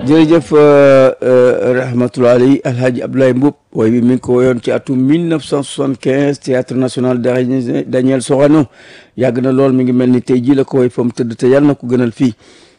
jërëjëf rahmatulah alayhi alhaji Abdoulaye Mboup wooy bi mi ngi ko woyoon ci atum 1975 théâtre national Daniel Sorano yàgg na lool mi ngi mel ni tey jii la ko woy fa mu tëdd te yàlla na ko gënal fii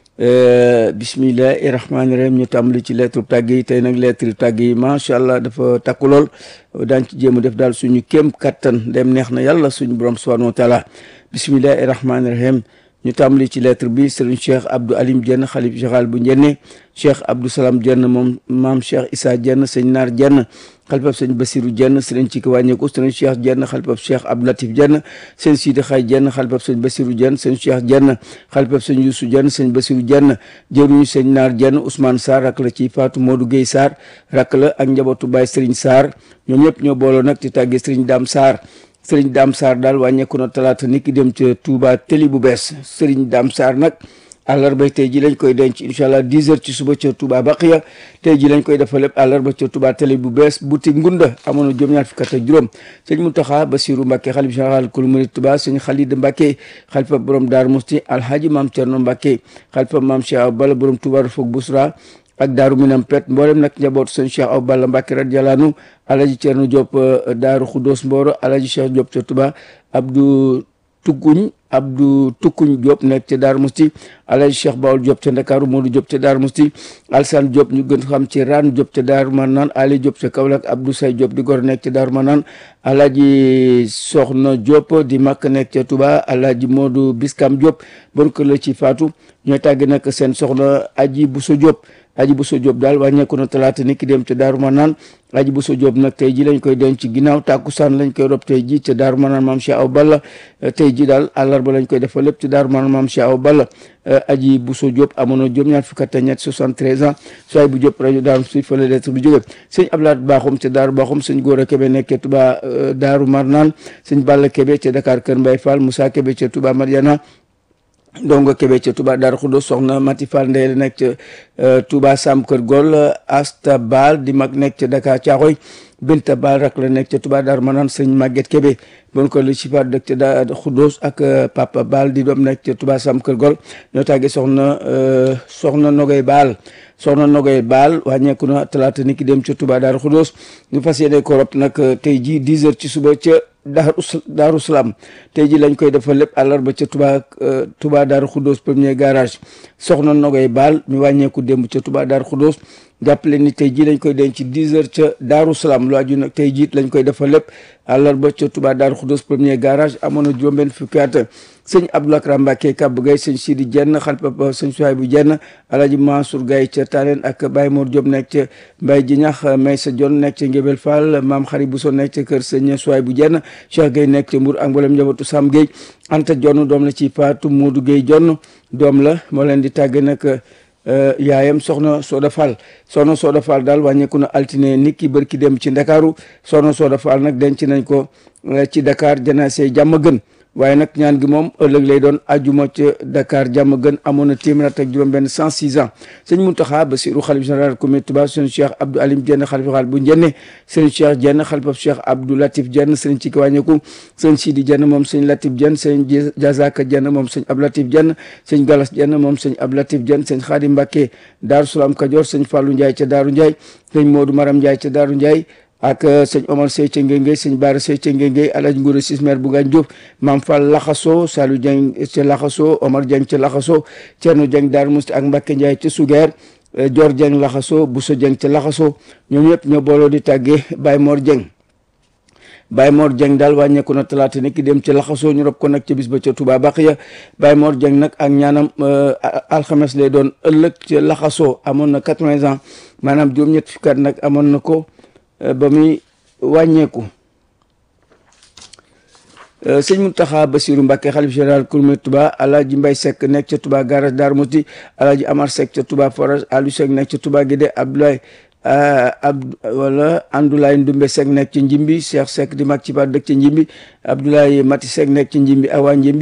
bismillahi rahmaani rahim ñu tàmbali ci lettre tàgg yi tey nag lettre tàgg yi macha allah dafa takku lool daañ ci jéem a def daal suñu kéem kattan dem neex na yàlla suñu borom subhanahu wa taala bismillahi rahmaani rahim ñu tàmbali ci lettre bi sëriñ cheikh abdou alim jenn xalif général bu njenne cheikh abdou salam jenn moom maam cheikh issa jenn sëñ naar jenn xalifab sëñ basiru jenn sëriñ ci ki wàññeeku sëriñ cheikh jenn xalifab cheikh abdou latif jenn sëñ siidi xay jenn xalifab sëñ basiru jenn sëñ cheikh jenn xalifab sëñ yuusu jenn sëñ basiru jenn jëruñu sëñ naar jenn ousmane sarr rak la ci faatu modou gueye sarr rak la ak njabootu baay sëriñ sarr ñoom ñëpp ñoo booloo nag ci tàggee sëriñ daam sarr sëriñ Dame Sarr daal wàññeeku na talaata nit ki dem ca Touba tëli bu bees sëriñ Dame Sarr nag àllarba tey ji lañ koy denc incha allah 10 heures ci suba ca Touba Baqiya tey ji lañ koy defal lépp àllarba ca Touba tëli bu bees boutique Ngunda amoon na juróom-ñaar fukk ak juróom sëñ Mountakha Bassirou Mbacké xalif général kul murid Touba sëñ Khalid Mbacké xalifa borom Daaru Musti alhaji maam Thierno Mbacké xalifa maam Cheikh Bala borom Touba Rufuk Busra ak daaru minam pet mboolem nag njabootu sëñ Cheikh Aw Balla Mbacke radiyallahu anhu alaji Cerno Diop daaru Khoudoss Mboro alaji Cheikh Diop ca Touba Abdou Tukkuñ Abdou Tukkuñ Diop nekk ca Daaru Musti alaji Cheikh Bawol Diop ca Ndakaaru Modou Diop ca Daaru Musti Alsane Diop ñu gën xam ci Raan Diop ca Daaru Manaan Ali Diop ca Kaolack Abdou Say Diop di gor nekk ca Daaru Manaan alaji Soxna Diop di makk nekk ca Touba alaji Modou Biskam Diop bon kër la ci faatu ñooy tàgg nag seen soxna Aji Bousso Diop aji Bousso Diop daal wàññeeku na talaata ni ki dem ca Daaru Manaan aji Bousso Diop nag tey ji lañ koy denc ginnaaw tàkkusaan lañ koy rob tey ji ca Daaru Manaan maam Cheikh Aw Balla tey ji daal àllarba lañ koy defal lépp ca Daaru Manaan maam Cheikh Aw Balla aji Bousso Diop amoon na juróom-ñaar fukk ak ñett 73 ans soay bu Diop rajo Daaru Musti fa la lettre bu jóge sëñ Ablaat Baaxum ca Daaru Baaxum sëñ Góora Kebe nekk ca Touba Daaru Marnaan sëñ Balla Kebe ca Dakar Kër Mbay Fall Moussa Kebe ca Touba Mariana dongo Kébé ca Touba Darou Khoudoss soxna Mati Fall Ndeye nekk ca Touba Sam Kër Gol Asta Baal di mag nekk ca Dakar Thiaroy Binta Baal rak la nekk ca Touba Darou Manaan sëñ Maguette Kébé bon ko li ci faat dëkk ca Darou Khoudoss ak Papa Baal di doom nekk ca Touba Sam Kër Gol ñoo tàggee soxna soxna Nogay Baal soxna Nogay Baal wàññeeku na talaata ni ki dem ca Touba Darou Khoudoss ñu fas yéene ko rob nag tey jii 10 heures ci suba ca daaru daaru salaam tey ji lañ koy defal lépp àllarba ca Touba Touba Daaru Khoudoss premier garage soxna Nogoy Baal mi wàññeeku démb ca Touba Daaru Khoudoss jàppale ni tey ji lañ koy denc ci 10 heures ca daaru salaam lu aju nag tey jiit lañ koy defal lépp àllarba ca Touba Daaru Khoudoss premier garage amoon na juróom-benn fukki at sëñ Abdou Akram Mbacke Kab Gay sëñ Sidi Jenn xalpapa sëñ Suwaay bu Jenn Alaji Mansour Gay ca Taleen ak Baye Mor Diop nekk ca Mbay Jinax Maysa Jon nekk ca Ngébel Fall Maam Xari Bousso nekk ca kër sëñ Suwaay bu Jenn Cheikh Gay nekk ca Mbour ak mboolem njabootu Sam Gay Anta Jonn doom la ci Faatu Moodu Gay Jonn doom la moo leen di tàgg nag yaayam soxna Soda Fall soxna Soda Fall daal wàññeeku na altine nit ki bërki dem ci Ndakaaru soxna Soda Fall nag denc nañ ko ci Dakar janaase jàmm gën waaye nag ñaan gi moom ëllëg lay doon ajuma ca Dakar jàmm gën amoon na téeméer ak juróom-benn 106 ans sëñ Mountakha Bassirou xalif général comité Touba sëñ Cheikh Abdou Alim Dieng xalifa xaal bu njenne sëñ Cheikh Dieng xalifa Cheikh Abdou Latif Dieng sëñ ci wàññeeku sëñ Sidi Dieng moom sëñ Latif Dieng sëñ Jazaka Dieng moom sëñ Abdou Latif Dieng sëñ Galas Dieng moom sëñ Abdou Latif Dieng sëñ Khadim Mbacké Daaru Salaam Kajoor sëñ Fallou Ndiaye ca Daaru Ndiaye sëñ Modou Maram Ndiaye ca Daaru Ndiaye ak sëñ Omar Sey ca Ngéngéy sëñ Baara Sey ca Ngéngéy Alaaji Ngóora Sismer bu Gaañ Jóob Maam Fall Laxaso Saliou Dieng ca Laxaso Omar Dieng ca Laxaso Cerno Dieng Daaru Musti ak Mbacke Ndiaye ca Sugeer Dior Dieng Laxaso Bousso Dieng ca Laxaso ñoom ñëpp ñoo booloo di tàggee Baye Mor Dieng Baye Mor Dieng daal wàññeeku na talaata ni ki dem ca Laxaso ñu rob ko nag ca bis ba ca Touba Baqiya Baye Mor Dieng nag ak ñaanam alxames lay doon ëllëg ca Laxaso amoon na 80 ans maanaam juróom-ñett fukki at nag amoon na ko ba muy wàññeeku sëñ Mountakha Bassirou Mbacké xalif général Kouroumé Touba alaaji Mbay Seck nekk ca Touba garage Darou Mouti alaaji Amar Seck ca Touba forage Aliou Seck nekk ca Touba Guédé Abdoulaye ab wala Andoulaye Ndumbe Seck nekk ci Njimbi Cheikh Seck di mag ci ba dëkk ci Njimbi Abdoulaye Mati Seck nekk ci Njimbi Awa Njimbi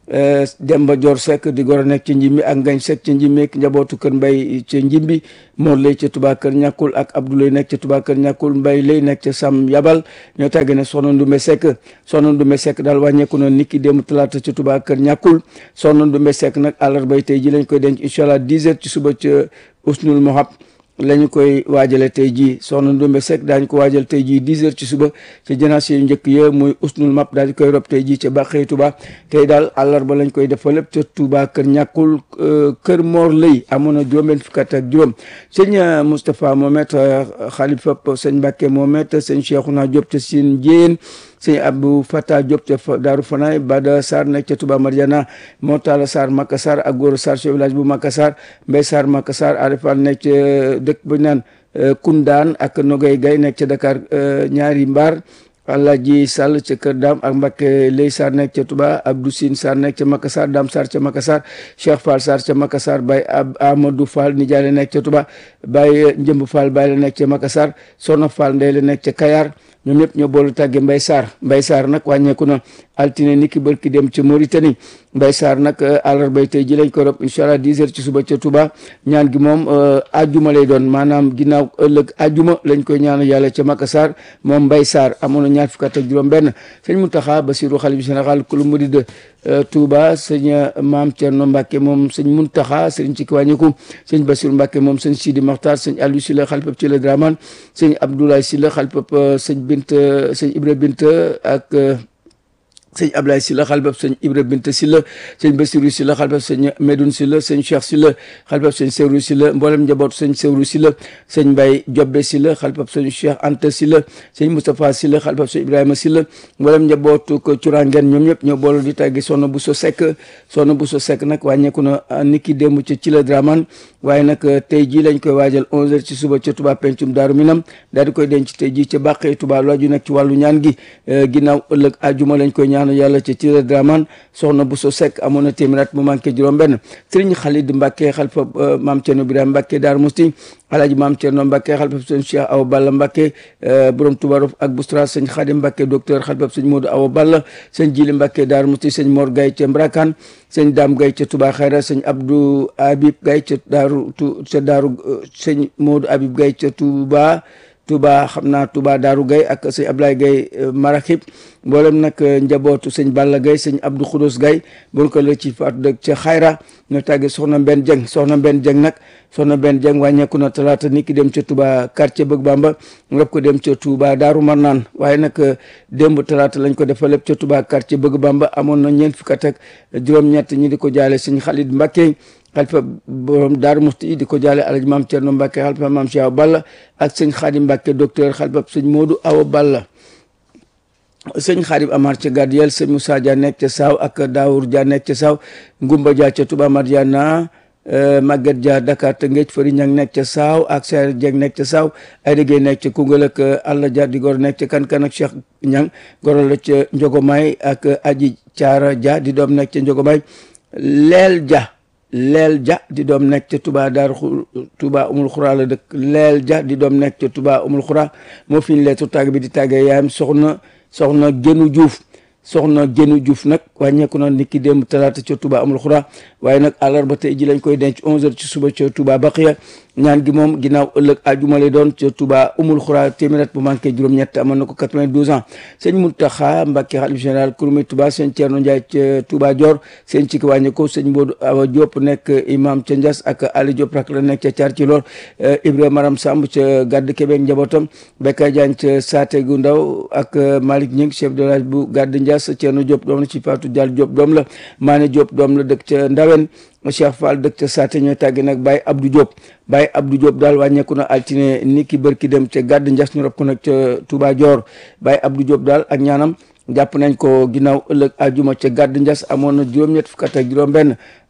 Demba Dior Seck di goro nekk ca Njimbi ak Ngañ Seck ca Njimbi ak njabootu kër Mbay ca Njimbi Mor lay ca Touba kër ñàkkul ak Abdoulaye nekk ca Touba kër ñàkkul Mbay lay nekk ca Sam Yabal ñoo tàgge ne soxna Ndumbe Seck soxna Ndumbe Seck daal wàññeeku na niki démb talaata ca Touba kër ñàkkul soxna Ndumbe Seck nag àllarbay tey ji lañ koy denc incha allah 10 heures ci suba ca Usnul Mohab la ñu koy waajale tey jii soxna Ndumbe Seck daañu ko waajal tey jii 10 heures ci suba ca janaas yu njëkk ya muy usnul map daal di koy rob tey jii ca Bàqee Touba tey daal àllarba lañ koy defal lépp ca Touba kër ñàkkul kër Mor Lëy amoon na juróom-benn fukk ak juróom sëñ Moustapha Mohamed xalifa sëñ Mbàkke Mohamed sëñ Cheikhouna Diop ca Sine Jéen sëñ Abdou Fata Diop ca Daaru Fanaay Bada Sarr nekk ca Touba Mariana Mortala Sarr Maka Sarr ak Goro Sarr chef village bu Maka Sarr Mbay Sarr Maka Sarr Arifan nekk ca dëkk bu naan Koundaan ak Nogay Gay nekk ca Dakar ñaari mbaar Alaaji Sall ca Kër Daam ak Mbakke Lay Sarr nekk ca Touba Abdou Sine Sarr nekk ca Maka Sarr Dam Sarr ca Maka Sarr Cheikh Fall Sarr ca Maka Sarr Baye Amadou Fall nijaay la nekk ca Touba Baye Njëmb Fall Baye la nekk ca Maka Sarr Soxna Fall Ndey la nekk ca Kayar ñoom ñëpp ñoo boolu tàgge Mbay Sarr Mbay Sarr nag wàññeeku na altine ni ki bërki dem ca Mauritanie Mbay Sarr nag àllarbay tey ji lañ ko rob incha allah 10 heures ci suba ca Touba ñaan gi moom ajjuma lay doon maanaam ginnaaw ëllëg ajjuma lañ koy ñaan yàlla ca Maka Sarr moom Mbay Sarr amoon na ñaar fukk ak juróom benn sëñ Mountakha Bassirou xalif général kulu murid de Touba sëñ Maam Thierno Mbacke moom sëñ Mountakha sëñ ci kiwàññiku sëñ Bassirou Mbacke moom sëñ Sidi Mokhtar sëñ Aliou Sylla xalifab ci la Draman sëñ Abdoulaye Sylla xalifab sëñ Bint sëñ Ibra Bint ak sëñ Ablaye Sylla xalifab sëñ Ibra Bint Sylla sëñ Bassirou Sylla xalifab sëñ Medoune Sylla sëñ Cheikh Sylla xalifab sëñ Sewru Sylla mboolem njabootu sëñ Sewru Sylla sëñ Mbaye Jobbe Sylla xalifab sëñ Cheikh Anta Sylla sëñ Moustapha Sylla xalifab sëñ Ibrahima Sylla mboolem njabootu ko curangen ñoom ñëpp ñoo boolu di tàggi Soxna Bousso Seck Soxna Bousso Seck nag wàññeeku na niki démb ca ci la Draman waaye nag tey jii lañ koy waajal 11h ci suba ca Touba pencum Daaru Minam daal di koy denc tey jii ca Bàqee Touba lu aju nag ci wàllu ñaan gi ginnaaw ëllëg àjjuma lañ koy ñaan yàlla ca ci la Draman soxna Bousso Seck amoon na téeméer at mu manqué juróom benn sëriñ Khalid Mbacke xalifa maam Thierno Birame Mbacke Daaru Musti alaaji maam Thierno Mbacke xalifa sëñ Cheikh Awa Balla Mbacke borom Touba Rof ak Boustra sëñ Khadim Mbacke docteur xalifa sëñ Modou Awa Balla sëñ Jili Mbacke Daaru Musti sëñ Mor Gaye ca Mbrakan sëñ Dame Gaye ca Touba Xayra sëñ Abdou Habib Gaye ca Daaru ca Daaru sëñ Modou Habib Gaye ca Touba Touba xam naa Touba Daaru Gaye ak sëñ Ablaye Gaye Maraxib mboolem nag njabootu sëñ Balla Gaye sëñ Abdou Khoudous Gaye bon ko la ci faatu dëkk ca Xayra ñoo tàgge soxna Mbenn Dieng soxna Mbenn Dieng nag soxna Mbenn Dieng wàññeeku na talaata ni ki dem ca Touba quartier Bëgg Bamba ngëp ko dem ca Touba Daaru Marnaan waaye nag démb talaata lañ ko defal lépp ca Touba quartier Bëgg Bamba amoon na ñeent fukk ak juróom-ñett ñi di ko jaale sëñ Khalid Mbacke xalifa borom Daaru Musti di ko jaale alaji maam Thierno Mbacke xalifa maam Cheikh Awa Balla ak sëñ Khadim Mbacke docteur xalifa sëñ Modou Awa Balla sëñ Xaarib Amar ca Gadiel sëñ Moussa Dia nekk ca Saaw ak Daour Dia nekk ca Saaw Ngumba Dia ca Touba Mariana Maguette Dia Dakar te Ngéej Fari Ñang nekk ca Saaw ak Seer Dieng nekk ca Saaw Ayda Gueye nekk ca Koungheul ak Alla Dia di gor nekk ca Kankan ak Cheikh Ñang goro la ca Njogomay ak Aji Caara Dia di doom nekk ca Njogomay Leel Dia Leel Dia di doom nekk ca Touba Daaru Touba Umul Xura la dëkk Leel Dia di doom nekk ca Touba Umul Xura moo fi ñu leetu tàgg bi di tàggee yaayam soxna soxna Génu Diouf soxna Génu Diouf nag wàññeeku na niki démb talaata ca Touba amul xura waaye nag àllarba tey ji lañ koy denc 11h ci suba ca Touba Baqiya ñaan gi moom ginnaaw ëllëg àjjuma lay doon ca Touba umul xura téeméer bu manqué juróom-ñett amoon na ko 92 ans sëñ Mountakha Mbacké xalif général Kouroumé Touba sëñ Thierno Ndiaye ca Touba Dior sëñ ci wàññeeku sëñ Modou Awa Diop nekk imam ca Ndias ak Ali Diop rak la nekk ca Thiar ci Lor Ibrahima Maram Samb ca Gàdd Kébé njabootam Bekka Diagne ca Saate gu ndaw ak Malick Ñing chef de village bu Gàdd Ndias Thierno Diop doom la ci Fatou Dial Diop doom la Mané Diop doom la dëkk ca Ndawen Cheikh Fall dëkk ca Saate ñooy tàgge nag Baye Abdou Diop Baye Abdou Diop daal wàññeeku na altine ni ki bërki dem ca Gàdd Ndias ñu rob ko nag ca Touba Dior Baye Abdou Diop daal ak ñaanam jàpp nañ ko ginnaaw ëllëg àjjuma ca Gàdd Ndias amoon na juróom-ñett fukk ak juróom benn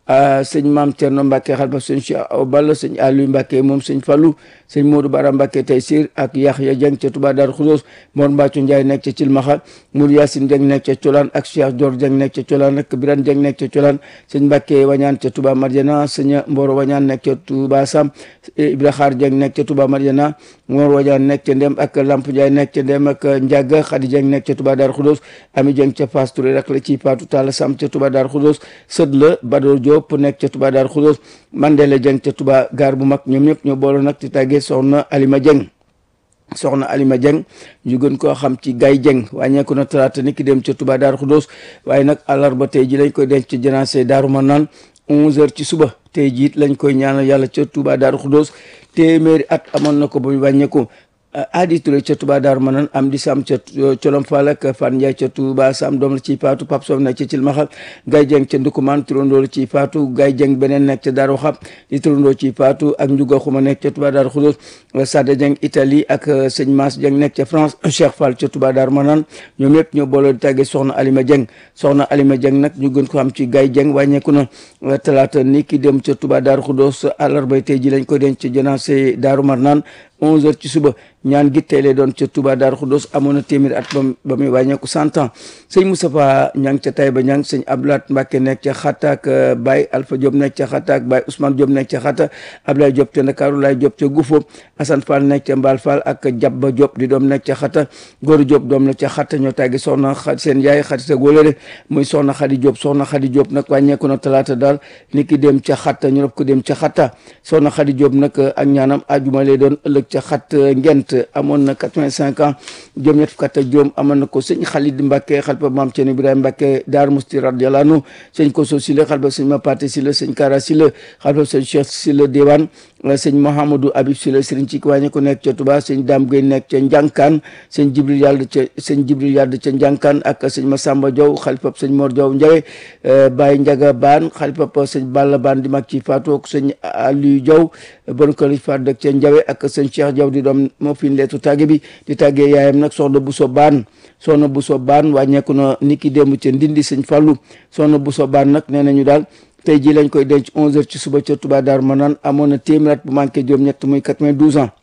sëñ maam Thierno Mbacke xalifa sëñ Cheikh Awa Balla sëñ Aliou Mbacke moom sëñ Fallou sëñ Modou Bara Mbacke Taysir ak Yaxya Dieng ca Touba Darou Khoudoss Mor Mbacco Ndiaye nekk ca Cilmaxa Mour Yacine Dieng nekk ca Colaan ak Cheikh Dior Dieng nekk ca Colaan ak Birane Dieng nekk ca Colaan sëñ Mbacke Wañaan ca Touba Marjana sëñ Mboro Wañaan nekk ca Touba Sam Ibra Xaar Dieng nekk ca Touba Marjana Mor Wañaan nekk ca Ndem ak Lamp Ndiaye nekk ca Ndem ak Ndiaga Khady Dieng nekk ca Touba Darou Khoudoss Ami Dieng ca Fass Touré rek la ci Fatou Talla Sam ca Touba Darou Khoudoss sët la Bador Diop nekk ca Touba Darou Khoudoss Mandela Dieng ca Touba gaar bu mag ñoom ñëpp ñoo boole nag ci tàggee soxna Alima Dieng soxna Alima Dieng ñu gën koo xam ci Gaye Dieng wàññeeku na talaata ni ki dem ca Touba Darou Khoudoss waaye nag àllarba tey ji lañ koy denc ci janaase Daaru Manaan 11h ci suba tey jiit lañ koy ñaanal yàlla ca Touba Darou Khoudoss téeméeri at amoon na ko ba mu wàññeeku Adi Touré ca Touba Darou Manane am di sam ca Colom Fall ak Fan Ndiaye ca Touba Sam doom la ciy faatu Pape Sow nekk ca Cilmaxa Gaye Dieng ca Ndukumaan turandoo la ciy faatu Gaye Dieng beneen nekk ca Darou Xab di turandoo ciy faatu ak Ndiouga Xuma nekk ca Touba Darou Khoudoss Sada Dieng Italie ak sëñ Mass Dieng nekk ca France Cheikh Fall ca Touba Darou Manane ñoom ñëpp ñoo booloo di tàggee soxna Alima Dieng soxna Alima Dieng nag ñu gën ko xam ci Gaye Dieng wàññeeku na talaata ni ki dem ca Touba Darou Khoudoss àllarba tey ji lañ ko denc ca janaase Darou Manane 11h ci suba ñaan gi tey lay doon ca Touba Darou Khoudoss amoon na téeméer at ba ba muy wàññeeku cent ans sëñ Moustapha ñang ca Taïba ñang sëñ Abdoulaat Mbacke nekk ca Xatta ak Baye Alpha Diop nekk ca Xatta ak Baye Ousmane Diop nekk ca Xatta Ablaye Diop ca Ndakaaru Laye Diop ca Gufo Assane Fall nekk ca Mbal Fall ak Jabba Diop di doom nekk ca Xatta Góoru Diop doom la ca Xatta ñoo tàggi soxna xa seen yaay xarit ak wóolare muy soxna Xadi Diop soxna Xadi Diop nag wàññeeku na talaata daal ni ki dem ca Xatta ñu rob ko dem ca Xatta soxna Xadi Diop nag ak ñaanam ajuma lay doon ëllëg ca xat ngent amoon na quatre-vingt-cinq ans juróom ñett fukk ak juróom amoon na ko sëñ Khalid Mbacke xalifa maam Thierno Ibrahima Mbacke Daar Musti radiyallahu anhu sëñ Koso Sile xalifa sëñ Mapate Sile sëñ Kara Sile xalifa sëñ Cheikh Sile Dewan sëñ Mouhamadou Habib Sile sëriñ ci wàññi ko nekk ca Touba sëñ Dame Gueye nekk ca Njànkaan sëñ Jibril Yàlla ca sëñ Jibril Yàlla ca Njànkaan ak sëñ Massamba Diaw xalifa sëñ Mor Diaw Ndiaye Baye Ndiaga Baan xalifa sëñ Balla Baan di mag ci Fatou ak sëñ Aliou Diaw bon ko li faat dëkk ca Ndiaye ak sëñ Cheikh Diaw di doom moo fi leetu tàgge bi di tàggee yaayam nag soxna Bousso Baan soxna Bousso Baan wàññeeku na niki démb ca Ndindi sëñ Fallou soxna Bousso Baan nag nee nañu daal tey jii lañ koy denc 11h ci suba ca Touba Darou Manane amoon na téeméer at bu manqué juróom-ñett muy 92 ans.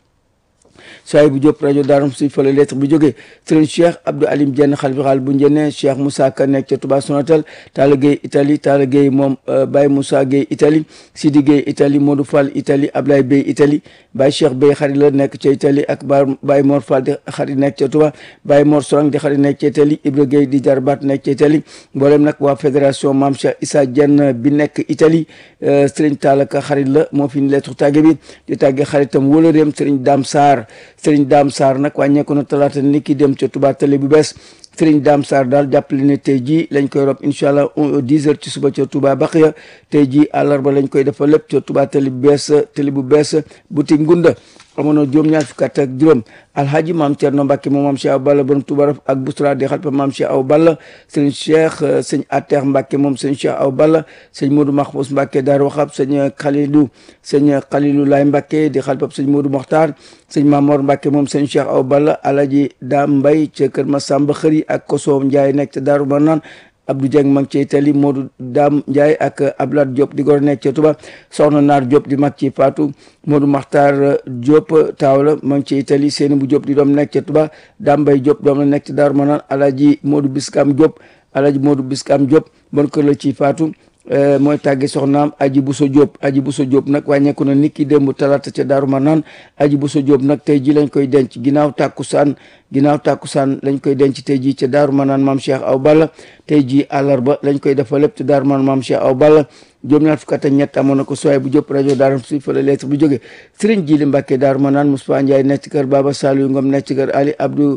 soay bu Diop rajo Daaram suñ fële lettre bu jógee sëriñ Cheikh Abdou Alim Dieng xalifa bu njëne Cheikh Moussa Ka nekk ca Touba Sonatel Talla Gueye Italie Talla Gueye moom Baye Moussa Gueye Italie Sidi Gueye Italie Modou Fall Italie Ablaye Bey Italie Baye Cheikh Bey xarit la nekk ca Italie ak Baye Mor Fall di xarit nekk ca Touba Baye Mor Sorang di xarit nekk ca Italie Ibra Gueye di jarbaat nekk ca Italie mboolem nag waa fédération Mame Cheikh Issa Dieng bi nekk Italie sëriñ Talla Ka xarit la moo fi lettre tàgge bi di tàgge xaritam wala réem sëriñ Dame Sarr sëriñ Dame Sarr nag wàññeeku na talaata ni ki dem ca Touba télé bu bees sëriñ Dame Sarr daal jàppale ne tey jii lañ koy rob incha allah dix heures ci suba ca Touba Baqiya tey jii àllarba lañ koy defal lépp ca Touba télé bu bees télé bu bees boutique Ngunda amoon na juróom ñaar fukk ak juróom alhaji maam Thierno Mbacke moom maam Cheikh Aw Balla borom Touba ak Bousra di xalpa maam Cheikh Aw Balla sëñ Cheikh sëñ Ater Mbacke moom sëñ Cheikh Aw Balla sëñ Modou Mahfous Mbacke Daar Waxab sëñ Khalilou sëñ Khalilou Laay Mbacke di xalpa sëñ Modou Mokhtar sëñ Mamor Mbacke moom sëñ Cheikh Aw Balla alaji Dam Mbay ca kër Masamba Xëri ak Koso Ndiaye nekk ca Daaru Manaan Abdou Dieng mag ci Italie Modou Dam Ndiaye ak Abdoulaye Diop di gor nekk ca Touba Soxna Naar Diop di mag ci Fatou Modou Makhtar Diop taaw la mag ci Italie Seeni bu Diop di doom nekk ca Touba Dambay Diop doom la nekk ci Darou Manane Alaji Modou Biskam Diop Alaji Modou Biskam Diop bon kër la ci Fatou mooy tàgge soxnaam aji buso Diop aji buso Diop nag wàññeeku na niki démb talaata ca Daaru Manaan aji buso Diop nag tey ji lañ koy denc ginnaaw tàkkusaan ginnaaw tàkkusaan lañ koy denc tey ji ca Daaru Manaan maam Cheikh Aw Balla tey ji àllarba lañ koy defal lépp ca Daaru Manaan maam Cheikh Aw Balla juróom-ñaar fukk ak ñett amoon na ko sowaay bu Diop rajo Daaru si fa la lettre bu jóge Sëriñ Jili Mbàkke Daaru Manaan Moustapha Ndiaye nekk ci kër Baba Saliou Ngom nekk ci kër Ali Abdou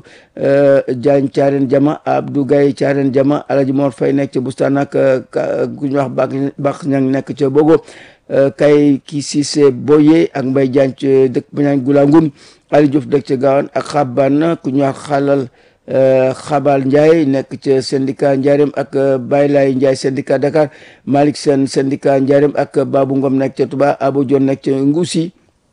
Diagne Thiarène Jama Abdou Gaye Thiarène Jama Alaji Mor Fay nekk ca Bustaan ak ku ñu wax Bak Bak Ñang nekk ca Bogo kay ki Cissé Boye ak Mbay Diagne ca dëkk bu ñaan Goulangoum Ali Diouf dëkk ca Gawane ak Xaban ku ñu wax Xalal Xabal Ndiaye nekk ca syndicat Ndiarème ak Baye Laye Ndiaye syndicat Dakar Malick Sène syndicat Ndiarème ak Babou Ngom nekk ca Touba Abou Dione nekk ca Ngoussi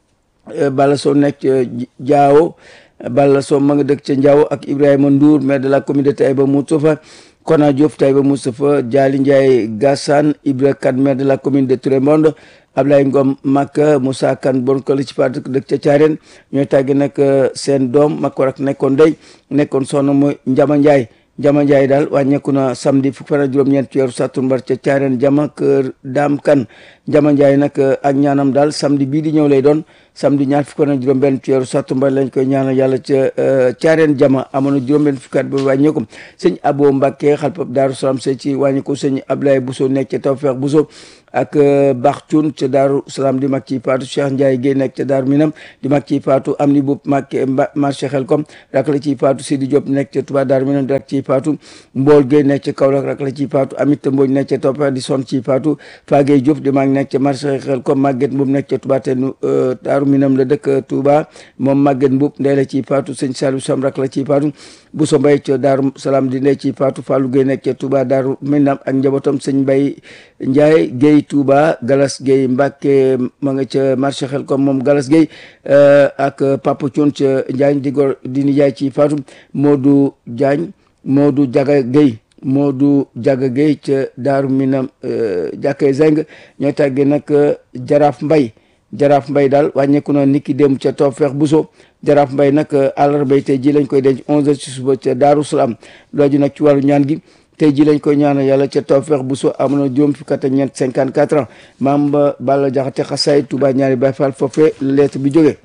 Bala Sow nekk ca Diao Balla Sow ma nga dëkk ca Ndiaw ak Ibrahima Ndour maire de la commune de Taïba Moustapha Kona Diop Taïba Moustapha Diali Ndiaye Gassane Ibra Kane maire de la commune de Tourémonde Ablaye Ngom Makka Moussa Kane bon ko ci parti dëkk ca Thiarène ñooy tàgge nag seen doom mag ko rak nekkoon day nekkoon soxna mooy Njama Ndiaye Njama Ndiaye daal wàññeeku na samedi fukk fan ak juróom-ñeent ci weeru sàttumbar ca Thiarène jama kër Daam Kan Njama Ndiaye nag ak ñaanam daal samedi bii di ñëw lay doon samedi ñaar fukk ak juróom-benn ci weeru sàttumbar lañ koy ñaanal yàlla ca Thiarène jama amoon na juróom-benn fukki at ba wàññeeku sëñ Abo Mbacke xalpab Daaru Salaam see ci wàññeeku sëñ Ablaye Bousso nekk ca Tawfeex Bousso ak Bax Cuun ca Daaru Salaam di mag ci paatu Cheikh Ndiaye Guèye nekk ca Daaru Minam di mag ci paatu am ni bu Mbacke marché Xelkom rak la ci paatu Sidi Diop nekk ca Touba Daaru Minam di rak ci paatu Mbool Guèye nekk ca Kaolack rak la ci paatu Amit Mbodj nekk ca Tawfeex di son ci paatu Fagey Diop di mag nekk ca marché Xelkom Maguette Mbuub nekk ca Touba te Daaru Minam la dëkk Touba moom Maguette Mbuub ndey la ci paatu sëñ Saliou Sam rak la ci paatu Bousso Mbaye ca Daaru Salaam di ndey ci paatu Fallou Guèye nekk ca Touba Daaru Minam ak njabootam sëñ Mbaye Ndiaye Guèye Touba Galas Guèye Mbacke ma nga ca marché xel comme moom Galas Guèye ak Papa Thion ca Njaañ di gor di nijaay ci Fatou Modou Diagne Modou Diaga Guèye Modou Diaga Guèye ca Daaru Minam jàkkee Zeng ñooy tàggee nag Jaraaf Mbay Jaraaf Mbay daal wàññeeku na niki dem ca Tawfeex Bousso Jaraaf Mbay nag àllarbay tey ji lañ koy denc 11h ci suba ca Daaru Salaam looju nag ci wàllu ñaan gi tey ji lañ koy ñaanal yàlla ca Tawfeex Bousso amoon na juróom fukki at ak ñeent 54 ans maam ba Balla Jaxate xasaay Touba ñaari Baay Faal foofee lettre bi jógee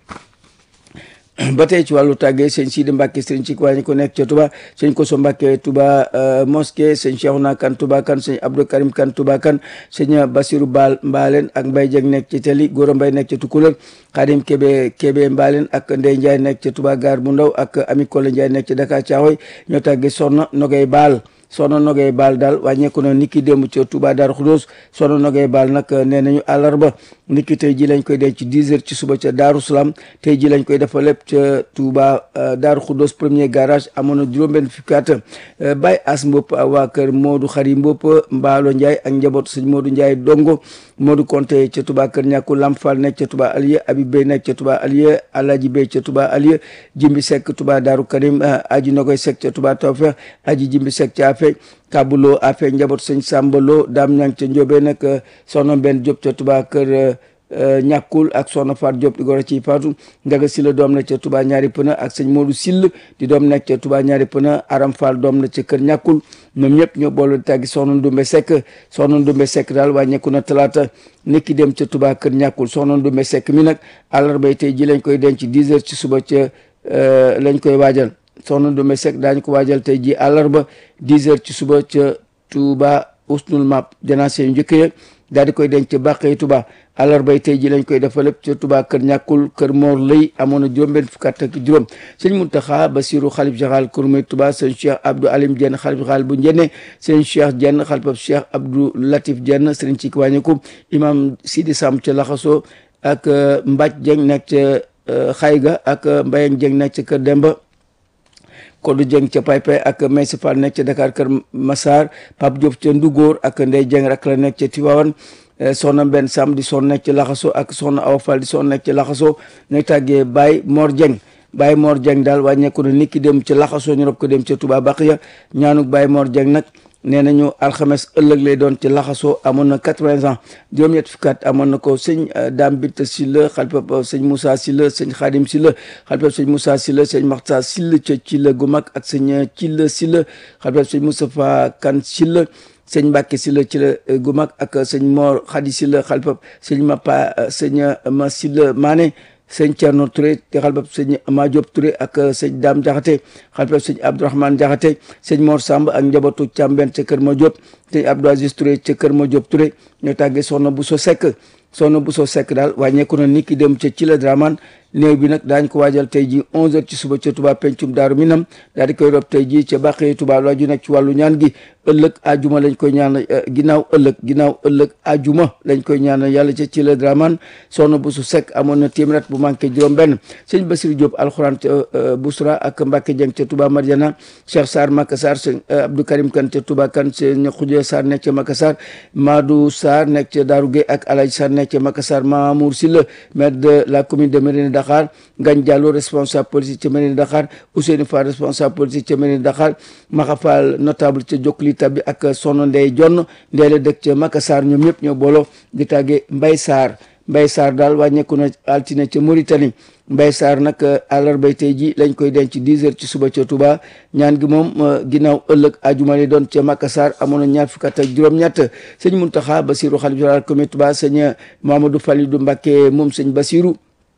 ba tey ci wàllu tàggee sëñ Sidi Mbacke sëñ ci wàññi ko nekk ca Touba sëñ Koso Mbacke Touba mosquée sëñ Cheikhouna Kane Touba Kane sëñ Abdou Karim Kane Touba Kane sëñ Basirou Baal Mbaaleen ak Mbaye Dieng nekk ci Teli Goro Mbaye nekk ca Tukulër Khadim Kébé Kébé Mbaaleen ak Ndey Ndiaye nekk ca Touba Gare bu Ndaw ak Ami Kole Ndiaye nekk ca Dakar Thiaroye ñoo tàggee Soxna Nogay Baal soxna Nogay Baal daal wàññeeku na niki démb ca Touba Darou Khoudoss soxna Nogay Baal nag nee nañu àllarba niki tey ji lañ koy denc ci 10 heures ci suba ca Darou Salaam tey ji lañ koy defal lépp ca Touba Darou Khoudoss premier garage amoon na juróom-benn fukki at Baye As Mbop waa kër Modou Xari Mbop Mbaalo Ndiaye ak njabootu sëñ Modou Ndiaye Dongo Modou Konté ca Touba kër ñàkku Lamp Fall nekk ca Touba Alieu Habib Bey nekk ca Touba Alieu Alaji Bey ca Touba Alieu Jimbi Seck Touba Darou Karim Aji Nogoy Seck ca Touba Tawfeex Aji Jimbi Seck ca Afe Kabulo Afe njaboot sëñ Sambalo Dame Ñang ca Njóobe nag soxna benn Diop ca Touba kër ñàkkul ak soxna Faat Diop di goro ci Faatu Njaga Silla doom na ca Touba ñaari pëna ak sëñ Modou Sill di doom nekk ca Touba ñaari pëna Aram Fall doom na ca kër ñàkkul ñoom ñëpp ñoo boole di tàggi soxna Ndumbe Seck soxna Ndumbe Seck daal wàññeeku na talaata nekki dem ca Touba kër ñàkkul soxna Ndumbe Seck mi nag àllarbay tey ji lañ koy denc 10 heures ci suba ca lañ koy waajal soxna Ndumbe Seck daañu ko waajal tey ji àllarba 10 heures ci suba ca Touba usnul map janaase yu njëkk ya daal di koy denc bàqee Touba àllarbay tey ji lañ koy defal lépp ca Touba kër ñàkkul kër Mor lay amoon na juróom-benn fukk ak juróom sëñ Muntaxa Basiru xalif général kër May Touba sëñ Cheikh Abdou Alim Dieng xalif général bu Njenne sëñ Cheikh Dieng xalifab Cheikh Abdou Latif Dieng sëriñ ci wàññiku imam Sidi Sam ca Laxaso ak Mbaj Dieng nekk ca Xayga ak Mbayang Dieng nekk ca kër Demba Kodou Dieng ca Paypay ak Maysa Fall nekk ca Dakar Kër Massar Pape Diop ca Ndugóor ak Ndey Dieng rak la nekk ca Tivaouane soxna benn Sam di son nekk ci Laxaso ak soxna Awa Fall di son nekk ci Laxaso ñooy tàggee Baye Mor Dieng Baye Mor Dieng daal wàññeeku na nit ki dem ci Laxaso ñu rob ko dem ca Touba Baqiya ñaanuk Baye Mor Dieng nag nee nañu alxames ëllëg lay doon ci laxasoo amoon na quatre-vingts ans juróom-ñett fukki at amoon na ko sëñ Dame Bitta Silla xalifab sëñ Moussa Silla sëñ Xaadim Silla xalifab sëñ Moussa Silla sëñ Maxta Silla ca Cilla gu mag ak sëñ Cilla Silla xalifab sëñ Moustapha Kan Silla sëñ Mbàkke Silla Cilla gu mag ak sëñ Mor Xadi Silla xalifab sëñ Mapa sëñ Ma Silla Mané sëñ Thierno Touré te xalifab sëñ Ma Diop Touré ak sëñ Dame Jaxate xalifab sëñ Abdourahmane Jaxate sëñ Mor Samb ak njabootu Càmben ca kër Ma Diop sëñ Abdou Aziz Touré ca kër Ma Diop Touré ñoo tàggee soxna Bousso Seck soxna Bousso Seck daal wàññeeku na nit ki dem ca ci la Dramane néew bi nag daañ ko waajal tey ji 11h ci suba ca Touba pencum Daaru Minam daal di koy rob tey ji ca Bàqee Touba laaju nag ci wàllu ñaan gi ëllëg ajuma lañ koy ñaan ginnaaw ëllëg ginnaaw ëllëg ajuma lañ koy ñaanal yàlla ca ci la Dramane soxna Bousso Seck amoon na téeméer bu manqué juróom benn sëñ Basirou Diop alxuraan ca Bousra ak Mbacke Dieng ca Touba Mariana Cheikh Sarr Makassar sëñ Abdou Karim Kane ca Touba Kane sëñ Khoudia Sarr nekk ca Makassar Madou Sarr nekk ca Darou Gueye ak Alaji Sarr nekk ca Makassar Mamour Silla maire de la commune de Mérina Dakar Ngagne Diallo responsable politique ca mairie Dakar Ousseynou Fall responsable politique ca mairie Dakar Maxa Fall notable ca Jokli Tabi ak Sono Ndey Jonn ndeele dëkk ca Makassar ñoom ñëpp ñoo booloo di tàggee Mbay Sarr Mbay Sarr daal wàññeeku na altine ca Mauritanie Mbay Sarr nag àllarbay tey ji lañ koy denc 10 heures ci suba ca Touba ñaan gi moom ginnaaw ëllëg ajuma lay doon ca Makassar amoon na ñaar fukk ak juróom-ñett sëñ Muntaxa Basiru xalif général comité Touba sëñ Mamadou Falidou Mbacké moom sëñ Basiru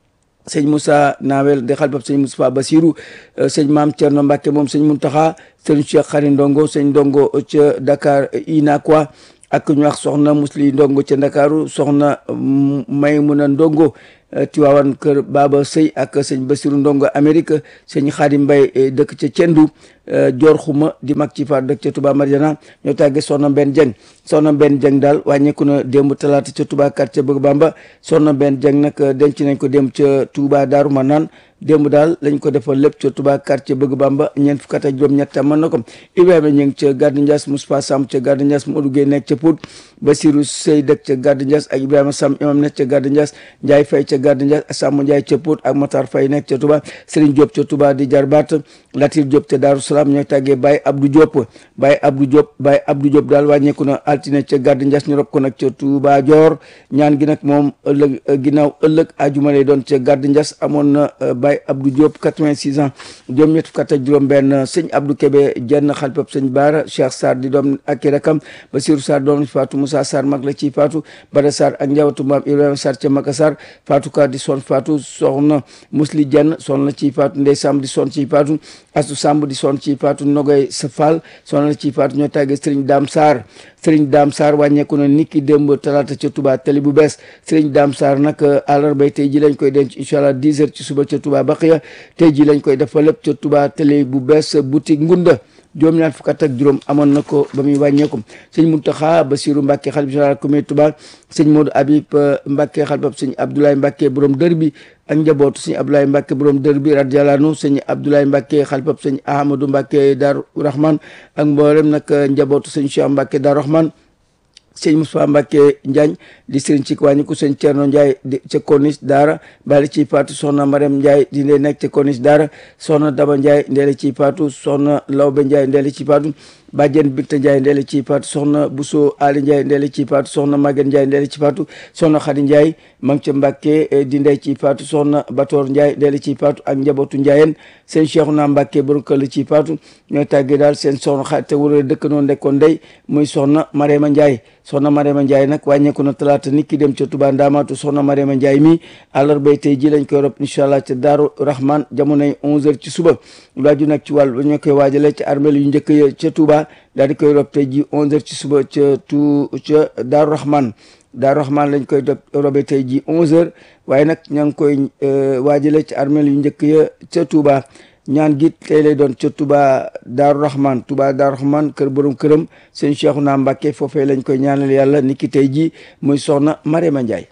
sëñ Moussa Nawel de xalifab sëñ Moustapha Basiru sëñ Maam Thierno Mbacké moom sëñ Muntaxa sëñ Cheikh Xari Ndongo sëñ Ndongo ca Dakar Inakwa ak ñu wax soxna Musli Ndongo ca Ndakaaru soxna Maymuna Ndongo Tiwaawan kër Baba Sëy ak sëñ Basiru Ndongo Amérique sëñ Xaadim Mbay dëkk ca Cendu Joor Xuma di mag ci faat dëkk ca Touba Mariana ñoo tàggee soxna Mbenn Jeng soxna Mbenn Jeng daal wàññeeku na démb talaata ca Touba quartier Bëgg Bamba soxna Mbenn Jeng nag denc nañ ko démb ca Touba Daaru Manaan démb daal lañ ko defal lépp ca Touba quartier Bëgg Bamba ñeent fukk ak juróom-ñett mën na ko Ibrahima ñu ngi ca Gardi Ndias Moustapha Samb ca Gardi Ndias Modou Gueye nekk ca Pout Basiru Sey dëkk ca Gardi Ndias ak Ibrahima Sam imam nekk ca Gardi Ndias Ndiaye Faye ca Gardi Ndias Samba Ndiaye ca Pout ak Matar Faye nekk ca Touba Serigne Diop ca Touba di jarbaat Latir Diop ca Daaru Salaam ñooy tàggee Baye Abdou Diop Baye Abdou Diop Baye Abdou Diop daal wàññeeku na altine ca Gardi Ndias ñu rob ko nag ca Touba Dior ñaan gi nag moom ëllëg ginnaaw ëllëg ajuma lay doon ca Gardi Ndias amoon na Baye Abdou Diop 86 ans juróom ñett fukk ak juróom benn sëñ Abdou Kébé jenn xalpab sëñ Baara Cheikh Sarr di doom ak i rakam Basirou Sarr doom ci Fatou Moussa Sarr mag la ciy Fatou Bada Sarr ak njabootu maam Ibrahima Sarr ca Makassar Fatou Ka di son Fatou soxna Musli Jenn son la ciy Fatou Ndey Samb di son ciy Fatou Astu Samb di son ciy Fatou Nogoy Safal son la ciy Fatou ñoo tàggee Serigne Dame Sarr Serigne Dame Sarr wàññeeku na niki démb talaata ca Touba tali bu bees Serigne Dame Sarr nag àllarbay tey ji lañ koy denc incha allah 10 heures ci suba ca Touba Baqiya tey ji lañ koy dafa lépp ca Touba tali bu bees boutique Ngunda juróom ñaar fukk ak juróom amoon na ko ba muy wàññeeku sëñ Muntaxa Basiru Mbàkke xalif général comité Touba sëñ Modou Habib Mbàkke xalifab sëñ Abdoulaye Mbàkke borom dër bi ak njabootu sëñ Abdoulaye Mbàkke borom dër bi radiyallahu anhu sëñ Abdoulaye Mbàkke xalifab sëñ Ahmadou Mbàkke Daaru Rahman ak mboolem nag njabootu sëñ Cheikh Mbàkke Daaru Rahman sëñ Moussa Mbacke Njaañ di sëriñ ci wàññi ko sëñ Thierno Ndiaye di ca Corniche Daara bali ci faatu soxna Mariam Ndiaye di ndee nekk ca Corniche Daara soxna Daba Ndiaye ndeele ci faatu soxna Lawbe Ndiaye ndeele ci faatu Bàjjen Binta Ndiaye ndeele ci faatu soxna Bousso Ali Ndiaye ndeele ci faatu soxna Maguette Ndiaye ndeele ci faatu soxna Khady Ndiaye ma ngi ca Mbacke di ndey ci faatu soxna Batoor Ndiaye ndeele ci faatu ak njabootu Ndiayeen seen Cheikhouna Mbacke borom kër la ci faatu ñooy tàggee daal seen soxna xa te wala dëkk noonu nekkoon ndey muy soxna Mariama Ndiaye soxna Mariama Ndiaye nag wàññeeku na talaata nit ki dem ca Touba Ndamaatu soxna Mariama Ndiaye mi àllarbay tey ji lañ koy rob incha allah ca Daaru Rahman jamonoy 11h ci suba laaju nag ci wàll ba ñoo koy waajale ca armeel yu njëkk ya ca Touba daal di koy rob tey ji 11h ci suba ca tu ca Daaru Rahman Daaru Rahman lañ koy robe tey ji 11h waaye nag ña ngi koy waajale ca armeel yu njëkk ya ca Touba ñaan gi tey lay doon ca Touba Daaru Rahman Touba Daaru Rahman kër borom këram sëñ Cheikhouna Mbacke foofee lañ koy ñaanal yàlla niki tey jii muy soxna Marema Ndiaye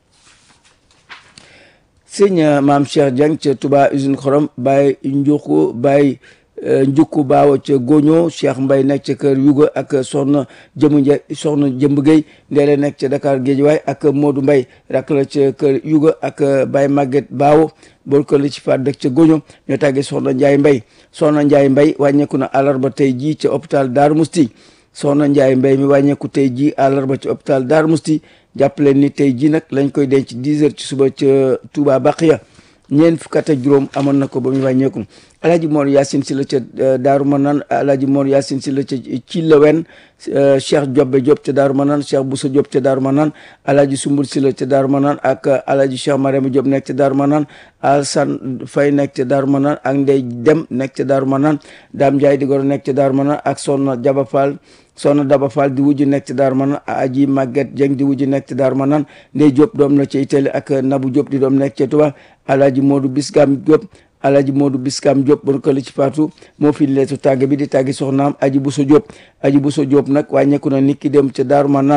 sëñ maam Cheikh Dieng ca Touba usine xorom Baye Njuku Baye njukku baawa ca Goño Cheikh Mbay nekk ca kër Yuga ak soxna jëmu Ndiaye soxna jëmb Gueye ndeele nekk ca Dakar Géejawaay ak Modou Mbay rak la ca kër Yuga ak Baye Maguette Baawo bool ko li ci faat dëkk ca Goño ñoo tàggee soxna Ndiaye Mbay soxna Ndiaye Mbay wàññeeku na àllarba tey jii ca hôpital Darou Mousti soxna Ndiaye Mbay mi wàññeeku tey jii àllarba ca hôpital Darou Mousti jàppaleen ni tey jii nag lañ koy denc 10 heures ci suba ca Touba Baqiya ñeent fukk ak juróom amoon na ko ba muy wàññeeku alaaji Mor Yacine si la ca Daaru Manaan alaaji Mor Yacine si la ca ci la wen Cheikh Jobbe Diop ca Daaru Manaan Cheikh Boussa Diop ca Daaru Manaan alaaji Sumbul si la ca Daaru Manaan ak alaaji Cheikh Mariama Diop nekk ca Daaru Manaan Alsan Fay nekk ca Daaru Manaan ak Ndey Dem nekk ca Daaru Manaan Daam Njaay di goro nekk ca Daaru Manaan ak Sonna Jaba Fall soxna Daba Fall di wujju nekk ci Daaru Manaan aji Maguette Dieng di wujju nekk ci Daaru Manaan Ndey Diop doom la ca Italie ak Nabu Diop di doom nekk ca Touba Alaaji Modou Bisgam Diop Alaaji Modou Biskam Diop bon ko li ci faatu moo fi leetu tàgg bi di tàggi soxnaam Aji Bousso Diop Aji Bousso Diop nag wàññeeku na nit ki dem ca Daaru Manaan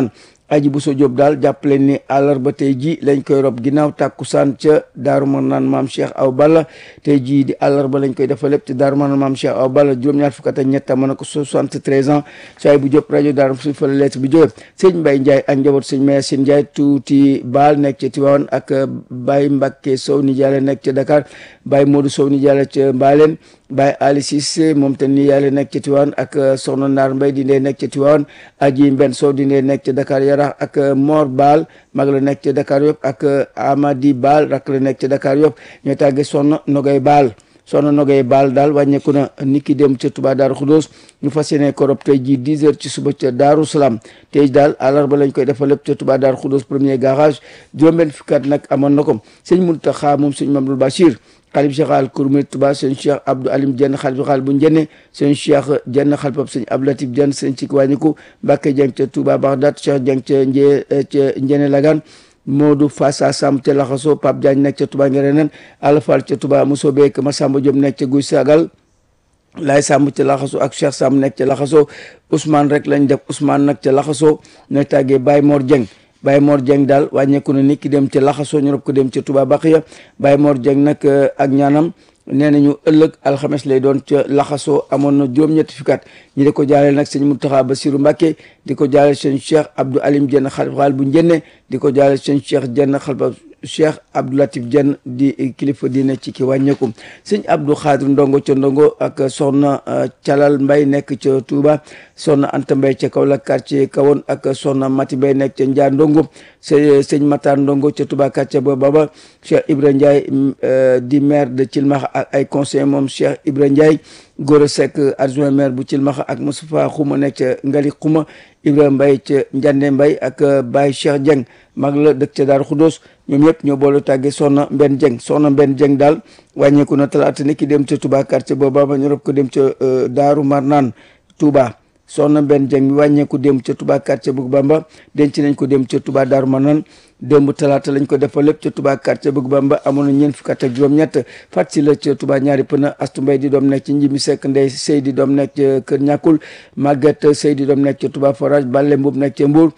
aji bu so Jóob daal jàppale ni àllarba tey ji lañ koy rob ginnaaw tàkkusaan ca daaru Marnaan maam Cheikh Aw Balla tey jii di àllarba lañ koy dafa lépp ci daaru Marnaan maam Cheikh Aw Balla juróom-ñaar fukk ak ñett mën na ko 73 ans saay bu Jóob rajo daaru suñ fa la lettre bi jóge sëñ Mbay Njaay ak njaboot sëñ Mayasin Njaay tuuti baal nekk ca Tiwaawan ak Baye Mbàkke Sow ni jaale nekk ca Dakar Baye Modou Sow ni jaale ca Mbaaleen Baye Ali Cissé moom te ni yàlla nekk ca Tiwaawan ak Soxna Naar Mbay di ndee nekk ca Tiwaawan Aji Mbenn Sow di ndee nekk ca Dakar Yarax ak Mor Baal mag la nekk ca Dakar yëpp ak Amadi Baal rak la nekk ca Dakar yëpp ñoo tàggee Soxna Nogay Baal soxna Nogay Baal daal wàññeeku na niki dem ca Touba Daaru Xudoos ñu fas yéene korob tey jii 10 heures ci suba ca Daaru Salaam tey daal àllarba lañ koy defal lépp ca Touba Daaru Xudoos premier garage juróom-benn fukki at nag amoon na ko sëñ Muntaxa moom sëñ Mamadou Bachir xalif général Kouroumé Touba sëñ Cheikh Abdou Alim Dieng xalif général bu Njenne sëñ Cheikh Dieng xalifab sëñ Abdou Latif Dieng sëñ ci wàññiku Mbàkke Dieng ca Touba Bagdad Cheikh Dieng ca Njee ca Njene Lagan Modou Fassa Sam ca Laxaso Pape Diagne nekk ca Touba Ngereneen Alfal ca Touba Mousso Beek Massamba Diop nekk ca Guy Sagal Laay Samb ca Laxaso ak Cheikh Samb nekk ca Laxaso Ousmane rek lañ def Ousmane nag ca Laxaso ñooy tàggee Baye Mor Dieng Baye Mor Dieng daal wàññeeku na nit ki dem ca Laxaso ñu rob ko dem ca Touba Baxiya Baye Mor Dieng nag ak ñaanam nee nañu ëllëg alxames lay doon ca laxasoo amoon na juróom-ñetti fukki at ñi di ko jaaleel nag sëñ Mountakha Bassirou Mbacké di ko jaaleel sëñ Cheikh Abdou Alim Dieng xalifa bu njenne di ko jaaleel sëñ Cheikh Dieng xalifa Cheikh Abdou Latif Dieng di kilifa diine ci ki wàññeeku sëñ Abdou Khadir Ndongo ca Ndongo ak soxna Calal Mbay nekk ca Touba soxna Anta Mbay ca Kaolack quartier Kawoon ak soxna Mati Mbay nekk ca Njaar Ndongo sëñ Matar Ndongo ca Touba quartier ba baba Cheikh Ibra Ndiaye di maire de Thilmakha ak ay conseillers moom Cheikh Ibra Ndiaye Gora Seck adjoint maire bu Thilmakha ak Moustapha Xuma nekk ca Ngali Xuma Ibra Mbay ca Njande Mbay ak Baye Cheikh Dieng mag la dëkk ca Daaru Xudoos ñoom ñëpp ñoo boole tàggee soxna Mbenn Dieng soxna Mbenn Dieng daal wàññeeku na talaata ni ki dem ca Touba quartier booba ba ñu rob ko dem ca Daaru Marnaan Touba soxna Mbenn Dieng mi wàññeeku dem ca Touba quartier bu Bamba denc nañ ko dem ca Touba Daaru Marnaan démb talaata lañ ko defal lépp ca Touba quartier bëgg Bamba amoon na ñeent fukk ak juróom-ñett fat si la ca Touba ñaari pëna astu mbay di doom nekk ci njimi sekk ndey sëy di doom nekk ca kër ñàkkul Maguette sëy di doom nekk ca Touba forage Balle Mbub nekk ca Mbour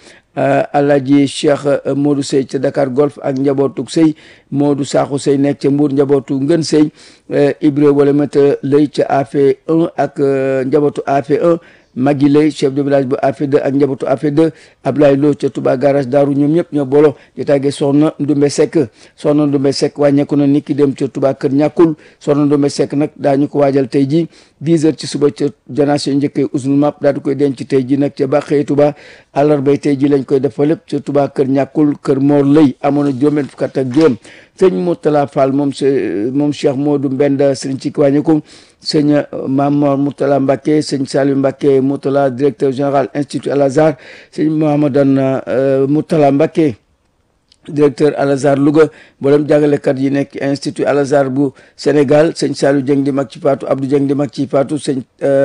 Alaaji Cheikh Modou Sey ca Dakar Golf ak njabootug sëy Modou Sakho Sey nekk ca Mbour njabootu ngën sëy Ibra wala mata lay ca AFE 1 ak njabootu AFE 1 Magui Lay chef de village bu AFE2 ak njabootu AFE2 Ablaye Lo ca Touba garage Daaru ñoom ñëpp ñoo booloo di tàggee soxna Ndumbe Seck soxna Ndumbe Seck wàññeeku na nit ki dem ca Touba kër ñàkkul soxna Ndumbe Seck nag daañu ko waajal tey ji 10 heures ci suba ca janase njëkkee usnul map daal di koy denc tey ji nag ca bàqee Touba àllarbay tey ji lañ koy def fa lépp ca Touba kër ñàkkul kër Mor Lay amoon na juróom-benn fukk ak juróom sëñ Moutala Fall moom moom Cheikh Modou Mbenda sëriñ ci wàññeeku sëñ Mamor Moutala Mbacke sëñ Saliou Mbacke Moutala directeur général institut Al Azhar sëñ Mahamadan Moutala Mbacke directeur Al Azhar Louga mboolem jàngalekat yi nekk institut Al Azhar bu Sénégal sëñ Saliou Dieng di mag ci Fatou Abdou Dieng di mag ci Fatou sëñ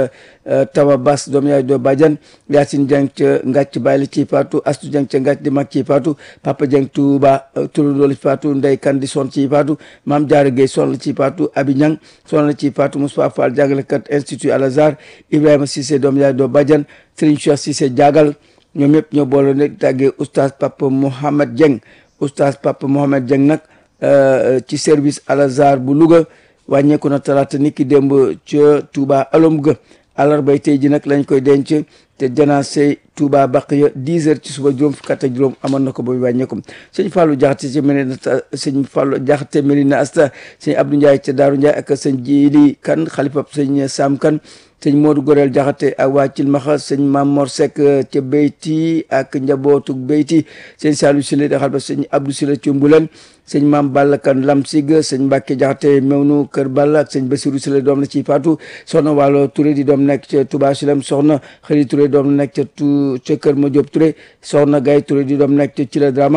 Tawa Bass doom yaay doo Badiane Yacine Dieng ca Ngàcc Bayli ci Fatou Astou Dieng ca Ngàcc di mag ci Fatou Papa Dieng Touba turandoo la ci Fatou Ndey Kan di son ci Fatou Mame Diarra Gueye son la ci Fatou Abi Niang son la ci Fatou Moussa Fall jàngalekat institut Al Azhar Ibrahima Cissé doom yaay doo Badiane Serigne Cheikh Cissé Diagal ñoom ñëpp ñoo boole nekk tàggee oustaz Papa Mohamed Dieng oustaz Papa Mohamed Dieng nag ci service Al Azhar bu Louga wàññeeku na talaata nit ki démb ca Touba alom ga àllarbay tey ji nag lañ koy denc te janaase Touba Baqiya 10 heures ci suba juróom fukk ak juróom amoon na ko ba wàññeeku sëñ Fallou Diakhaté ca Mérina sëñ Fallou Diakhaté Mérina Asta sëñ Abdou Ndiaye ca Daaru Ndiaye ak sëñ Jili Kan xalifab sëñ Sam Kan sëñ Modou Gorel Diakhaté ak waa Cilmaxa sëñ Mamor Seck ca Beyti ak njabootu Beyti sëñ Saliou Sile da xal ba sëñ Abdou Sile ca Mbulen sëñ Maam Balla Kan Lamsig sëñ Mbacke Diakhaté Mewnu Kër Balla ak sëñ Bassirou Sile doom la ci Fatou soxna Waalo Touré di doom nekk ca Touba Silem soxna Xëri Touré doom nekk ca tu ca Kër Madiop Touré soxna Gaye Touré di doom nekk ca Cila Draman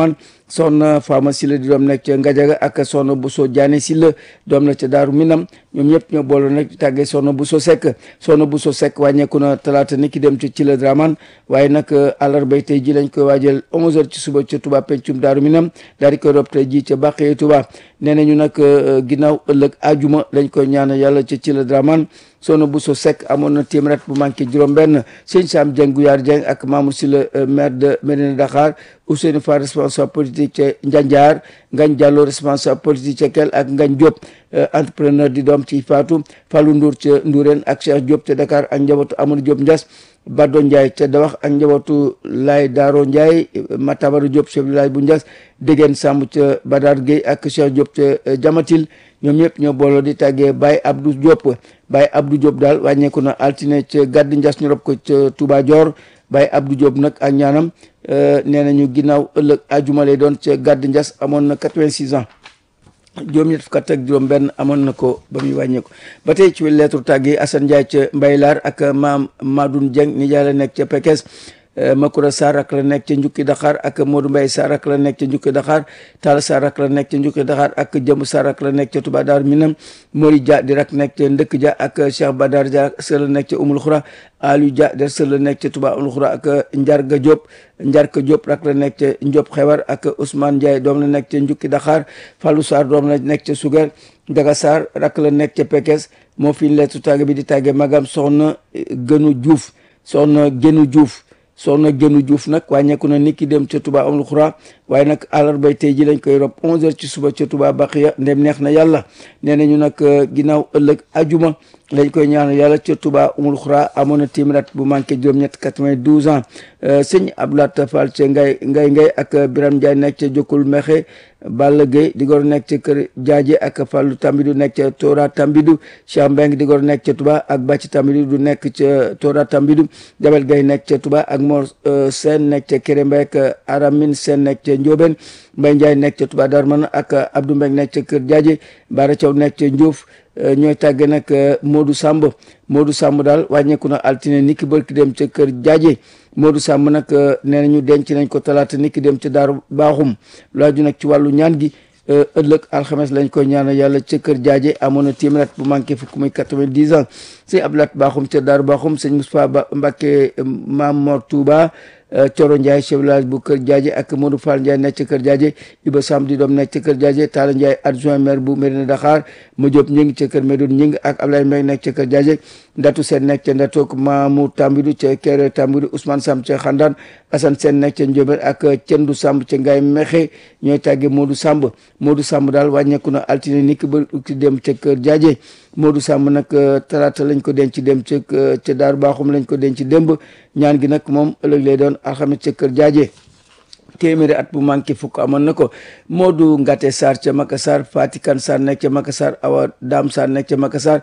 soxna Fama Silla di doom nekk ca Ngajaga ak soxna Bousso Diané Silla doom na ca Daaru Minam ñoom ñëpp ñoo boole nag di tàggee soxna Bousso Seck soxna Bousso Seck wàññeeku na talaata ni ki dem ca ci la Draman waaye nag àllarbay tey ji lañ koy waajal 11h ci suba ca Touba pencum Daaru Minam daal di koy rob tey ji ca Bàqee Touba nee nañu nag ginnaaw ëllëg ajuma lañ koy ñaanal yàlla ca ci la Draman soxna Bousso Seck amoon na téeméer bu manqué juróom-benn sëñ Sam Dieng Gouyaar Dieng ak Mamour Sylla maire de Médina Dakar Ousseynou Fall responsable politique ca Njanjaar Ngagne Diallo responsable politique ca Kel ak Ngagne Diop entrepreneur di doom ci Fatou Fallou Ndour ca Ndourène ak Cheikh Diop ca Dakar ak njabootu Amadou Diop Ndias Baddo Ndiaye ca Dawax ak njabootu Lay Daaro Ndiaye Matabara Diop chef de village bu Ndias Dégeen Samb ca Badar Gueye ak Cheikh Diop ca Jamatil ñoom ñëpp ñoo booloo di tàggee Baye Abdou Diop Baye Abdou Diop daal wàññeeku na altine ca gàdd Ndias ñu rob ko ca Touba Dior Baye Abdou Diop nag ak ñaanam nee nañu ginnaaw ëllëg ajuma lay doon ca gàdd Ndias amoon na 86 ans juróom ñett fukk ak juróom benn amoon na ko ba muy wàññeeku ba tey ci lettre tàgg yi Assane Ndiaye ca Mbaylaar ak maam Madoun Dieng nijaay la nekk ca Pekes Makura Sarr ak la nekk ca Njukki Dakar ak Modou Mbaye Sarr ak la nekk ca Njukki Dakar Talla Sarr ak la nekk ca Njukki Dakar ak Jëmb Sarr ak la nekk ca Touba Dar Minam Mori Dia di rak nekk ca Ndëkk Dia ak Cheikh Badar Dia sër la nekk ca Umul Xura Aliou Dia der sër la nekk ca Touba Umul Xura ak Njarga Diop Njarka Diop rak la nekk ca Ndiop Xewar ak Ousmane Ndiaye doom la nekk ca Njukki Dakar Fallou Sarr doom la nekk ca Sugar Daga Sarr rak la nekk ca Pekes moo fi lettu tàgge bi di tàgge magam soxna Gënu Diouf soxna Gënu Diouf soxna Gënu Diouf nag wàññeeku na niki dem ca Touba amul xuraa waaye nag àllarbay tey ji lañ koy rob 11h ci suba ca Touba Baqiya ndem neex na yàlla nee nañu nag ginnaaw ëllëg ajuma lañ koy ñaanal yàlla ca Touba amul xuraa amoon na téeméer bu manqué juróom-ñett 92 ans sëñ Abdoulaye Fall ca Ngay Ngay Ngay ak Biram Ndiaye nekk ca Jokkul Mexe Balla Gueye di gor nekk ca kër Jaaje ak Fallou Tambidou nekk ca Tora Tambidou Cheikh Mbeng di gor nekk ca Touba ak Bàcci Tambidou du nekk ca Tora Tambidou Jabel Gueye nekk ca Touba ak Mor Sène nekk ca Kéré Mbay ak Aramin Sène nekk ca Njóobeen Mbay Ndiaye nekk ca Touba Darman ak Abdou Mbeng nekk ca kër Jaaje Bara Thiaw nekk ca Ndiouf ñooy tàgge nag Modou Samb Modou Samb daal wàññeeku na altine niki bërki dem ca kër Jaaje Modou Samb nag nee nañu denc nañ ko talaata niki dem ca Daaru Baaxum laaju nag ci wàllu ñaan gi ëllëg alxames lañ koy ñaanal yàlla ca kër Jaaje amoon na téeméer bu manqué fukk muy quatre-vingt-dix ans sëñ Abdoulaye Baaxum ca Daaru Baaxum sëñ Moustapha Ba Mbacke Maam Mor Touba Coro Ndiaye chef village bu Kër Jaaje ak Modou Fall Ndiaye nekk ca Kër Jaaje Iba Samb di doom nekk ca Kër Jaaje Talla Ndiaye adjoint maire bu Mérina Dakar ma Diop ñi ngi ca Kër Medoune ñi ngi ak Ablaye Mbaye nekk ca Kër Jaaje Ndatu Seen nekk ca Ndatook Mamou Tambidou ca Kéré Tambidou Ousmane Samb ca Xandaan Assane Seen nekk ca Ndiobène ak Cendu Samb ca Ngaye Mexe ñooy tàgge Modou Samb Modou Samb daal wàññeeku na altine ni ki ba ki dem ca Kër Jaaje Modou Samb nag talaata lañ ko denc dem ca ca Daaru Baaxum lañ ko denc démb ñaan gi nag moom ëllëg lay doon alxames ca Kër Jaaje téeméeri at bu manqué fukk amoon na ko Modou Ngate Sarr ca Makassar Fatikan Sarr nekk ca Makassar Awa Dam Sarr nekk ca Makassar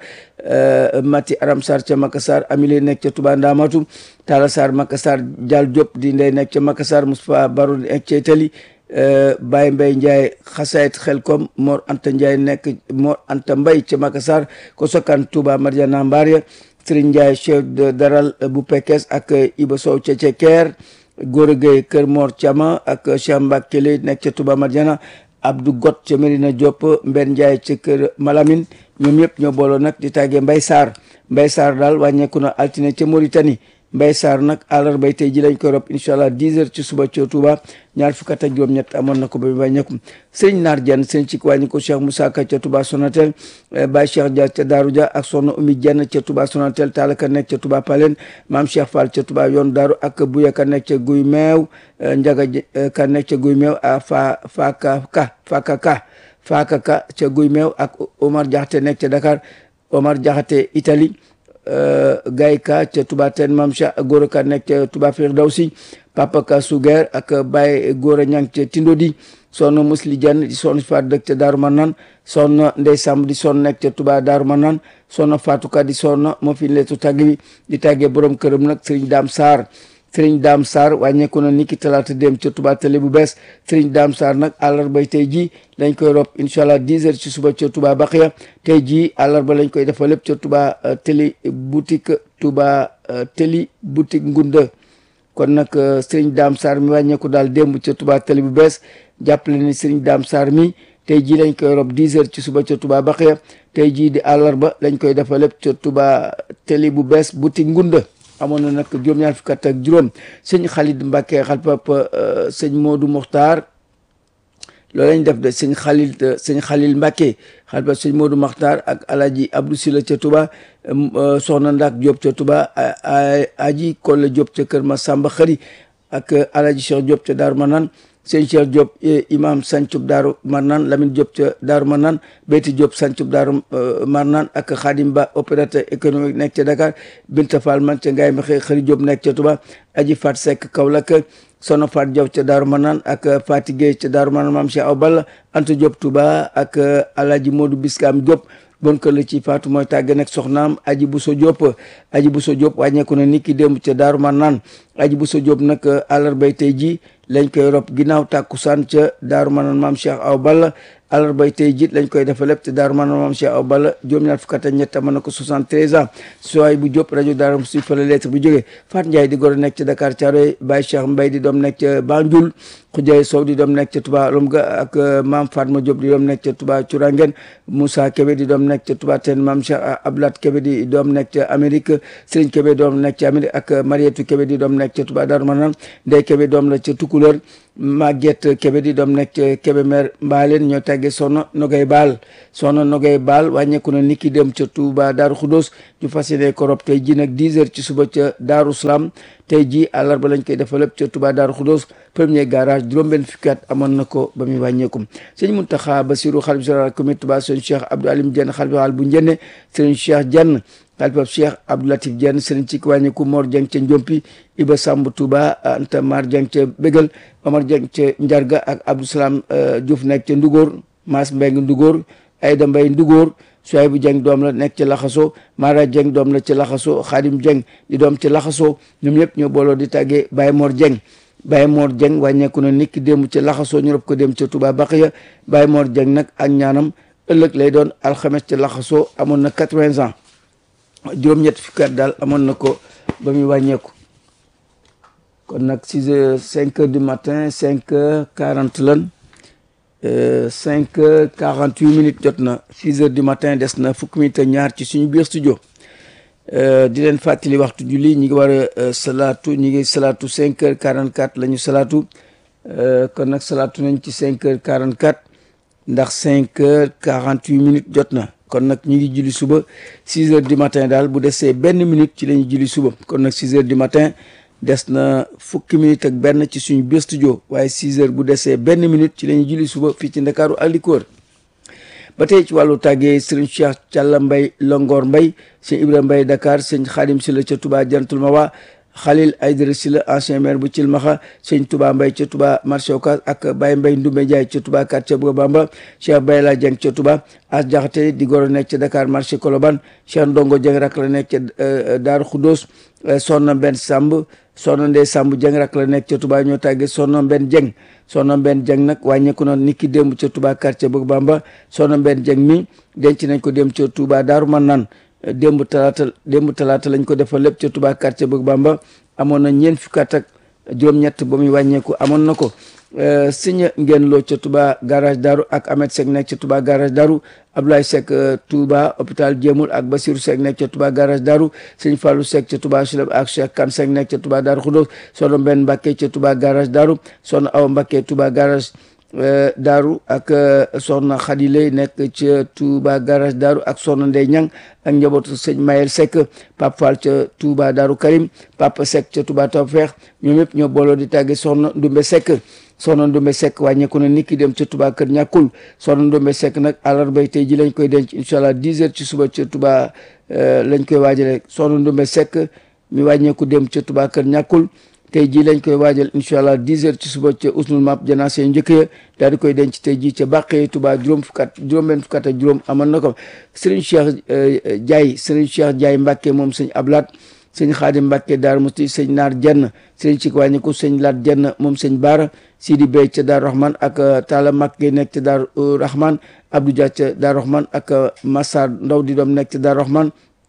Mati Aram Sarr ca Makassar Amile nekk ca Touba Ndamatu Talla Sarr Makassar Dial Diop di ndey nekk ca Makassar Moustapha Baro nekk ca Itali Baye Mbaye Ndiaye xasayit Xelkom Mor Anta Ndiaye nekk Mor Anta Mbaye ca Makassar ko sokkan Touba Mariana Mbaria Serigne Ndiaye chef de daral bu Pekes ak Iba Sow ca Cekeer Gora Gueye Kër Mor Thiama ak Cheikh Mbacke Lay nekk ca Touba Mariana Abdou Got ca Medina Diop Mbenn Ndiaye ca Kër Malamine ñoom ñëpp ñoo booloo nag di tàggee Mbaye Sarr Mbaye Sarr daal wàññeeku na altine ca Mauritanie Mbaye Sarr nag àllarbay tey ji lañ koy rob incha allah 10 heures ci suba ca Touba ñaar fukk ak juróom-ñett amoon na ko ba mu wàññeeku sëñ Naar Dieng sëñ ci wàññi ko Cheikh Moussa Ka ca Touba Sonatel Baye Cheikh Dia ca Daaru Dia ak Soxna Oumy Dieng ca Touba Sonatel Taalaka nekk ca Touba Palen Maam Cheikh Fall ca Touba yoon Daaru ak Bouya Ka nekk ca Guy Meew Njaga Ka nekk ca Guy Meew a fa Faka Ka Faka Ka Faka Ka ca Guy Meew ak Omar Diakhaté nekk ca Dakar Omar Diakhaté Italie Gaye Ka ca Touba Ten Mam Cheikh Gora Ka nekk ca Touba Firdawsi Papa Ka Suger ak Baye Gora Ñang ca Tindodi soxna Musli Dieng di soxna Faat dëkk ca Daaru Manaan soxna Ndey Samb di soxna nekk ca Touba Daaru Manaan soxna Fatou Ka di soxna moo fi leetu tàgg bi di tàggee borom këram nag Serigne Dame Sarr Serigne Dame Sarr wàññeeku na niki talaata dem ca Touba télé bu bees Serigne Dame Sarr nag àllarbay tey jii lañ koy rob incha allah 10 heures ci suba ca Touba Baqiya tey jii àllarba lañ koy defal lépp ca Touba télé boutique Touba télé boutique Ngunda kon nag sëriñ Daam Sarr mi wàññeeku daal démb ca Touba tali bu bees jàppale ni sëriñ Daam Sarr mi tey jii lañ koy rob 10 heures ci suba ca Touba Baxiya tey jii di àllarba lañ koy defal lépp ca Touba tali bu bees buti ngunda amoon na nag juróom-ñaar fukk ak juróom sëñ Khalid Mbacke xal papa sëñ Modou Mokhtar loolu lañ def de sëñ Khalil sëñ Khalil Mbacke xal papa sëñ Modou Mokhtar ak alaji Abdou Sila ca Touba soxna Ndak Diop ca Touba aji Kolle Diop ca Kër Massamba Xëri ak alaji Cheikh Diop ca Darou Manane sëñ Cheikh Diop imam sancub Daaru Marnaan Lamine Diop ca Daaru Marnaan Beyti Diop sancub Daaru Marnaan ak Khadim Ba opérateur économique nekk ca Dakar Binta Fall man ca Ngaye Mexe Xëri Diop nekk ca Touba Aji Fat Seck Kaolack Sono Fat Diop ca Daaru Marnaan ak Fati Gueye ca Daaru Marnaan Maam Cheikh Aw Balla Anta Diop Touba ak Alaji Modou Biskam Diop bon kër la ci faatu mooy tàgge nag soxnaam aji bu so Diop aji bu so Diop wàññeeku na niki démb ca Daaru Marnaan aji bu so Diop nag àllarbay tey ji lañ koy rob ginnaaw tàkkusaan ca Daaru Marnaan maam Cheikh Aw Balla àllarbay tey jiit lañ koy defa lépp te Daaru Marnaan maam Cheikh Aw Balla juróom-ñaar fukk ak ñett mën na ko 73 ans sooy bu Diop rajo Daaru si fa la lettre bu jógee Fat Ndiaye di goro nekk ca Dakar Thiaroye Baye Cheikh Mbaye di doom nekk ca Banjul Khoudiaye Sow di doom nekk ca Touba Lomga ak maam Fatma Diop di doom nekk ca Touba Curangen Moussa Kébé di doom nekk ca Touba Ten maam Cheikh Ablat Kébé di doom nekk ca Amérique Serigne Kébé doom nekk ca Amérique ak Marietou Kébé di doom nekk ca Touba Darou Manane Ndeye Kébé doom la ca Tukulóor Maguette Kébé di doom nekk ca Kébémer Mbaaleen ñoo tàggee Soxna Nogay Baal Soxna Nogay Baal wàññeeku na niki dem ca Touba Darou Khoudoss ñu fas yéene ko rob tey ji nag 10 heures ci suba ca Darou Salam tey jii àllarba lañ koy defal lépp ca Touba Darou Khoudoss premier garage juróom-benn fukki at amoon na ko ba muy wàññeeku sëñ Mountakha Bassirou xalif général comité Touba sëñ Cheikh Abdou Alim Diène xalif général bu Njenne sëñ Cheikh Diène xalifab Cheikh Abdou Latif Diène sëriñ ci wàññeeku Mor Dieng ca Njompi Iba Samb Touba Anta Mar Dieng ca Bégal Omar Dieng ca Njarga ak Abdou Salam Diouf nekk ca Ndugóor Maas Mbeng Ndugóor Ayda Mbay Ndugóor Suwaybu Dieng doom la nekk ca Laxaso Mara Dieng doom la ca Laxaso Xaadim Dieng di doom ca Laxaso ñoom ñëpp ñoo booloo di tàggee Baye Mor Dieng Baye Mor Dieng wàññeeku na niki démb ca Laxaso ñu rob ko dem ca Touba Baxiya Baye Mor Dieng nag ak ñaanam ëllëg lay doon alxames ca Laxaso amoon na quatre-vingts ans juróom-ñett fukki at daal amoon na ko ba muy wàññeeku kon nag six heures cinq heures du matin cinq heures quarante lan cinq heures quarante huit minutes jot na six heures du matin des na fukki minutes ak ñaar ci suñu biir studio di leen fàttali waxtu julli ñi ngi war a salaatu ñi ngi salaatu cinq heures quarante quatre la ñu salaatu kon nag salaatu nañ ci cinq heures quarante quatre ndax cinq heures quarante huit minutes jot na kon nag ñu ngi julli suba six heures du matin daal bu desee benn minute ci la ñuy julli suba kon nag six heures du matin des na fukki minute ak benn ci suñu biir studio waaye six heures bu desee benn minute ci la ñuy julli suba fii ci Ndakaaru ak li ko wër ba tey ci wàllu tàggee sëriñ Cheikh Thialla Mbay Longoor Mbay sëñ Ibrahima Mbay Dakar sëñ Xaadim Silla ca Touba Jantul Mawa Khalil Aydara Silla ancien maire bu Cilmaxa sëñ Touba Mbay ca Touba marché Ocass ak Baye Mbay Ndumbe Njaay ca Touba quartier bu Bamba Cheikh Bayla Dieng ca Touba As Jaxate di goro nekk ca Dakar marché Colobane Cheikh Ndongo Dieng rak la nekk ca Daaru Xuddoos Sonna Mbenn Samb Sonna Ndey Samb Dieng rak la nekk ca Touba ñoo tàggee Sonna Mbenn Dieng Sonna Mbenn Dieng nag wàññeeku na niki démb ca Touba quartier bu Bamba Sonna Mbenn Dieng mi denc nañ ko dem ca Touba Daaru Manaan démb talaata démb talaata lañ ko defal lépp ca Touba quartier bëgg Bamba amoon na ñeent fukki at ak juróom-ñett ba muy wàññeeku amoon na ko siña ngeen loo ca Touba garage Daru ak Ahmed Seck nekk ca Touba garage Daru Abdoulaye Seck Touba hôpital Jéemul ak Basirou Seck nekk ca Touba garage Daru sëñ Fallou Seck ca Touba Suleb ak Cheikh Kan Seck nekk ca Touba Daru Khoudoss sono benn Mbàkke ca Touba garage Daru sono aw Mbàkke Touba garage daaru ak soxna Khadile nekk ca Touba garage daaru ak soxna Ndey Ñang ak njabootu sëñ Mayel Seck Pape Fall ca Touba daaru Karim Papa Seck ca Touba Tawfeex ñoom ñëpp ñoo booloo di tàgge soxna Ndumbe Seck soxna Ndumbe Seck wàññeeku na niki dem ca Touba kër ñàkkul soxna Ndumbe Seck nag àllarbay tey ji lañ koy denc incha allah 10 heures ci suba ca Touba lañ koy waajale soxna Ndumbe Seck mi wàññeeku dem ca Touba kër ñàkkul tey jii lañ koy waajal incha allah 10 heures ci suba ca usnul map janaase yu njëkk ya daal di koy denc tey jii ca bàqee Touba juróom fukkat juróom benn fukkat ak juróom amoon na ko Serigne Cheikh Diaye Serigne Cheikh Diaye Mbacke moom sëñ Ablaat sëñ Xaadim Mbacke Daar Musti sëñ Naar Jenn Serigne ci wàññiku sëñ Laat Jenn moom sëñ Baara Sidi Bey ca Daar Rahman ak Talla Makke nekk ca Daar Rahman Abdou Dia ca Daar Rahman ak Massar Ndaw di doom nekk ca Daar Rahman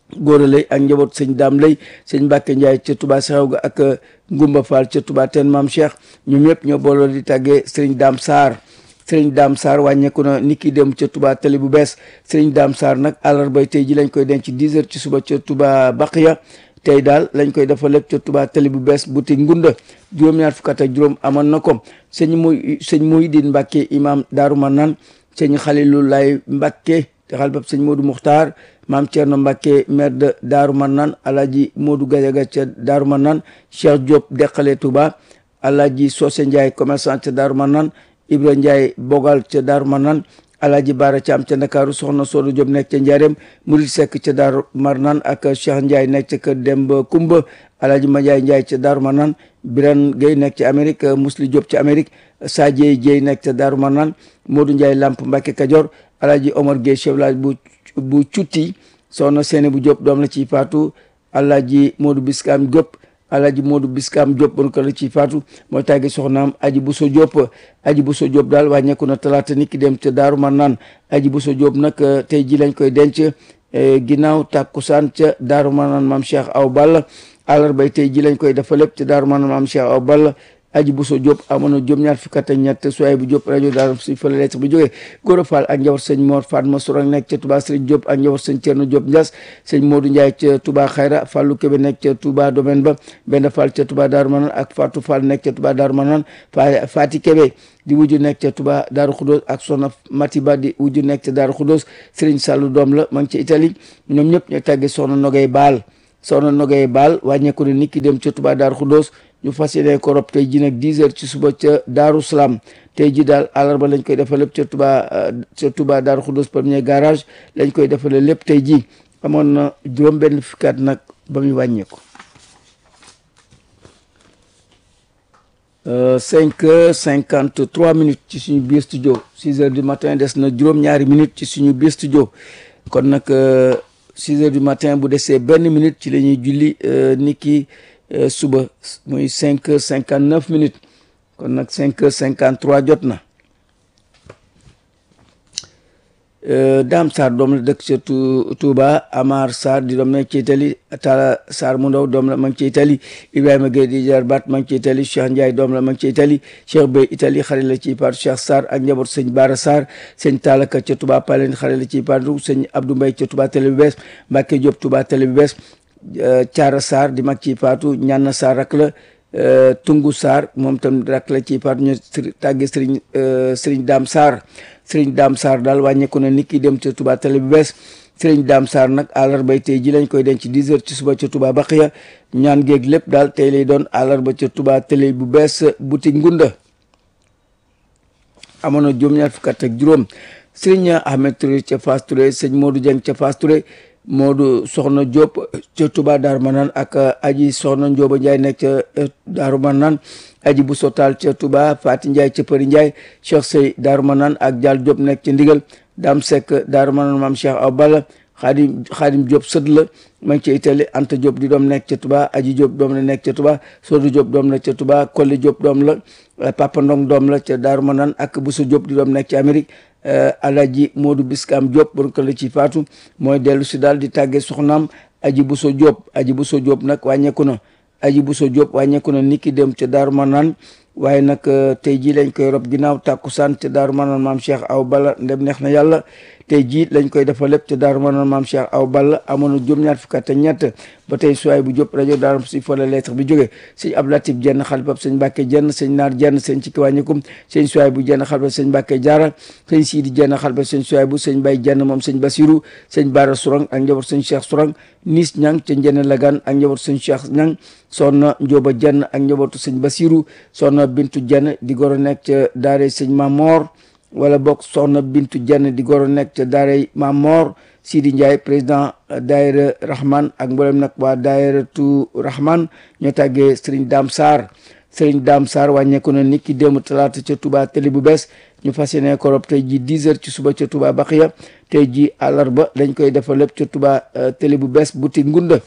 góora lay ak njaboot sëñ daam lay sëñ Mbàkke Njaay ca Touba Saxaw ga ak Ngumba Fall ca Touba teen maam Cheikh ñoom ñëpp ñoo booloo di tàggee sëriñ daam Sarr sëriñ daam Sarr wàññeeku na nit ki dem ca Touba tali bu bees sëriñ daam Sarr nag àllarbay tey ji lañ koy denc 10 heures ci suba ca Touba Baqiya tey daal lañ koy dafa lépp ca Touba tali bu bees boutique ngunda juróom-ñaar fukk ak juróom amoon na ko sëñ muy sëñ Muhyiddin Mbàkke imam Daaru Manaan sëñ Xalilu Lay Mbàkke te xalbab sëñ Modou Muxtaar maam Thierno Mbàkke maire de Daaru Manaan alaaji Modou Gajaga ca Daaru Manaan Cheikh Diop deqale Touba alaaji Socé Ndiaye commerçant ca Daaru Manaan Ibra Ndiaye bogal ca Daaru Manaan alaaji Baara Caam ca Ndakaaru soxna Soodu Diop nekk ca Njaareem Murid Sekk ca Daaru Marnaan ak Cheikh Ndiaye nekk ca kër Demba Kumba alaaji Madiaye Ndiaye ca Daaru Manaan Biran Gueye nekk ca Amérique Musli Diop ca Amérique Sadie Dieye nekk ca Daaru Manaan Modou Ndiaye Lamp Mbàkke Kajoor alaaji Omar Gueye chef village bu bu cutti soxna Seene bu Diop doom la ciy faatu alaaji Modou Biskam Diop alaaji Modou Biskam Diop bon ko la ciy faatu mooy tàggi soxnaam aji Buso Diop aji Buso Diop daal wàññeeku na talaata nit ki dem ca Daaru Marnaan aji Buso Diop nag tey ji lañ koy denc ginnaaw tàkkusaan ca Daaru Marnaan maam Cheikh Aw Balla àllarbay tey ji lañ koy dafa lépp ca Daaru Marnaan maam Cheikh Aw Balla aji Buso Diop amoon na juróom ñaar fukk ak ñett suwaay bu Diop rajo Daaru si fële lettre bu jógee Gora Fall ak njaboot sëñ Mor Fatma Sourang nekk ca Touba Serigne Diop ak njaboot sëñ Thierno Diop Ndias sëñ Modou Ndiaye ca Touba Xayra Fallou Kébé nekk ca Touba domaine ba benn Fall ca Touba Daaru Manaan ak Fatou Fall nekk ca Touba Daaru Manaan Fati Kébé di wujju nekk ca Touba Daaru Khoudoss ak Soxna Matiba di wujju nekk ca Daaru Khoudoss Serigne Sallou doom la ma ngi ca Italie ñoom ñëpp ñoo tàggee Soxna Nogay Baal Soxna Nogay Baal wàññeeku ne nit ki dem ca Touba Daaru Khoudoss ñu fas yéene ko rob tey ji nag 10 heures ci suba ca Daaru Salaam tey ji daal àllarba lañ koy defal lépp ca Touba ca Touba Daaru Khoudoss premier garage lañ koy defale lépp tey ji amoon na juróom benn fukkaat nag ba muy wàññeeku cinq heures cinquante trois minutes ci suñu biir studio six heures du matin des na juróom-ñaari minutes ci suñu biir studio kon nag six heures du matin bu desee benn minute ci la ñuy julli ni ki suba muy cinq heures cinquante neuf minutes kon nag cinq heures cinquante trois jot na Dame Sarr doom la dëkk ca Touba Amar Sarr di doom nekk ci Italie Talla Sarr mu ndaw doom la ma ngi ci Italie Ibrahima Gueye di jarbaat ma ngi ci Italie Cheikh Ndiaye doom la ma ngi ci Italie Cheikh Bey Italie xarit la ci paatu Cheikh Sarr ak njaboot sëñ Bara Sarr sëñ Tallaka ca Touba Palen xarit la ci paatu sëñ Abdou Mbaye ca Touba Télé bu bees Mbacke Diop Touba Télé bu bees Thiara Sarr di mag ci paatu ñanna Sarr rak la Tungu Sarr moom tam rak la ci paatu ñu tàgge Serigne Serigne Dame Sarr Serigne Dame Sarr daal wàññeeku na nit ki dem ca Touba Télé bu bees Serigne Dame Sarr nag àllarbay tey ji lañ koy denc 10 heures ci suba ca Touba Baqiya ñaan géeg lépp daal tey lay doon àllarba ca Touba Télé bu bees boutique Ngunda amoon na juróom-ñaar fukk ak juróom Serigne Ahmed Touré ca Fass Touré sëñ Modou Dieng ca Fass Touré Modou Soxna Diop ca Touba Darou Manane ak aji Soxna Ndioba Ndiaye nekk ca Darou Manane aji bu sotal ca Touba Fati Ndiaye ca Përi Ndiaye Cheikh Sey Darou Manane ak Dial Diop nekk ca Ndigal Dame Seck Darou Manane maam Cheikh Aw Balla Xaadim Xaadim Diop sët la ma ngi ca Italie Anta Diop di doom nekk ca Touba aji Diop doom la nekk ca Touba Sodu Diop doom la ca Touba Kolli Diop doom la Papa Ndong doom la ca Darou Manane ak Bousso Diop di doom nekk ca Amérique Alaji Modou Biskam Diop bon ko la ci faatu mooy dellu si daal di tàggee soxnaam aji Bousso Diop aji Bousso Diop nag wàññeeku na aji Bousso Diop wàññeeku na niki dem ca Daaru Manaan waaye nag tey jii lañ koy rob ginnaaw tàkkusaan ca Daaru Manaan maam Cheikh Aw Balla ndem neex na yàlla tey jii lañ koy defal lépp ca Daaru Manaan maam Cheikh Aw Balla amoon na juróom-ñaar fukk ak ñett ba tey suwaay bu Diop rajo Daaru si fa la lettre bi jógee sëñ Abdou Latif jenn xalifab sëñ Mbàkke jenn sëñ Naar jenn sëñ Cikki wàññikum sëñ suwaay bu jenn xalifab sëñ Mbàkke Jaara sëñ Siidi jenn xalifab sëñ suwaay bu sëñ Bay jenn moom sëñ Basiru sëñ Baara Sourang ak njaboot sëñ Cheikh Sourang Nis Ñang ca Njene Lagan ak njaboot sëñ Cheikh Ñang soxna Njóoba jenn ak njabootu sëñ Basiru soxna Bintu jenn di goro nekk ca daare sëñ Mamor wala bokk soxna Bintu jenn di goro nekk ca daare Mamor Sidi Ndiaye président daayira Rahman ak mboolem nag waa daayiratu Rahman ñoo tàggee Serigne Dame Sarr Serigne Dame Sarr wàññeeku na nit ki démb talaata ca Touba télé bu bees ñu fas yéene ko rob tey ji 10 heures ci suba ca Touba Baxiya tey ji àllarba dañ koy defal lépp ca Touba télé bu bees boutique Ngunda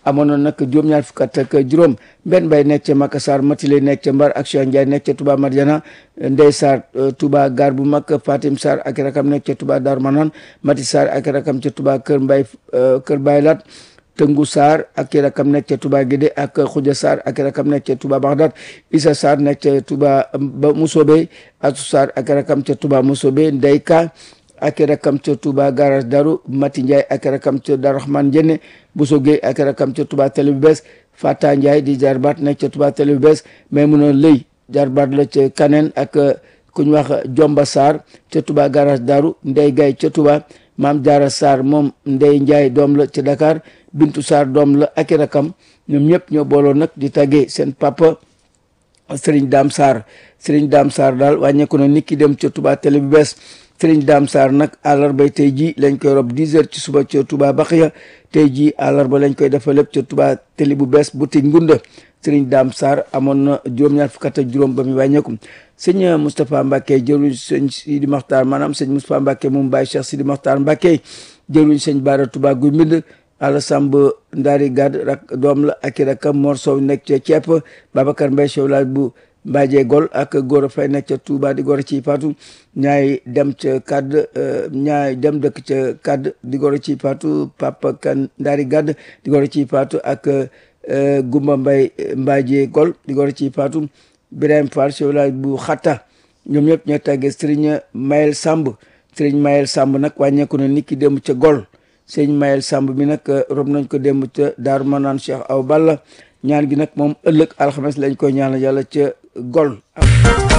amoon na nag juróom-ñaar fukk ak juróom benn bay nekk ca Makassar Matile nekk ca Mbar ak Cheikh Ndiaye nekk ca Touba Madiana Ndey Sarr Touba gar bu mag Fatim Sarr ak rakam nekk ca Touba Dar Manan Mati Sarr ak rakam ca Touba Kër Mbay Kër Baylat Tëngu Sarr ak rakam nekk ca Touba Guédé ak Khoudia Sarr ak rakam nekk ca Touba Bagdad Issa Sarr nekk ca Touba ba Mousobé Atou Sarr ak rakam ca Touba Mousobé Ndey Ka ak rakam ca Touba garage Daru Mati Ndiaye ak rakam ca Dar Rahman Jenne Bousso Gueye ak rakam ca Touba Télé bu bees Fata Ndiaye di jarbaat nekk ca Touba Télé bu bees mais mun a lëy jarbaat la ca Kaneen ak ku ñu wax Jomba Sarr ca Touba garage Daru Ndey Gaye ca Touba Maam Jaara Sarr moom Ndey Ndiaye doom la ca Dakar Bintu Sarr doom la ak rakam ñoom ñëpp ñoo booloo nag di tàggee seen papa Serigne Dame Sarr Serigne Dame Sarr daal wàññeeku na nit ki dem ca Touba Télé bu bees Serigne Dame Sarr nag àllarbay tey jii lañ koy rob 10 heures ci suba ca Touba Baxiya tey jii àllarba lañ koy defal lépp ca Touba Télé bu bees boutique Ngunda Serigne Dame Sarr amoon na juróom-ñaar fukk ak juróom ba mu wàññeeku sëñ Moustapha Mbacke jëruñ sëñ Sidi Mokhtar maanaam sëñ Moustapha Mbacke moom Baye Cheikh Sidi Mokhtar Mbacke jëruñ sëñ Bara Touba guy mbind Alla Samb Ndari Gad rak doom la ak i rakam Mor Sow nekk ca ceeb Babacar Mbaye Sow laaj bu Mbaaje Gol ak Gora Faye nekk ca Touba di Gora ci Fatou ñaay dem ca kadd ñaay dem dëkk ca kadd di Gora ci Fatou Papa Kan Ndari Gad di Gora ci Fatou ak Gumba Mbay Mbaaje Gol di Gora ci Fatou Birahim Fall Sow laaj bu xatta ñoom ñëpp ñoo tàggee Serigne Mayel Samb Serigne Mayel Samb nag wàññeeku na nit ki dem ca Gol sëñ Mayel Samb mi nag rob nañ ko démb ca Daaru Manaan Cheikh Aw Balla ñaan gi nag moom ëllëg alxames lañ koy ñaanal yàlla ca Gol.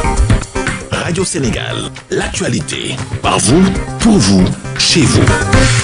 Radio Sénégal, l'actualité, par vous, pour vous, chez vous.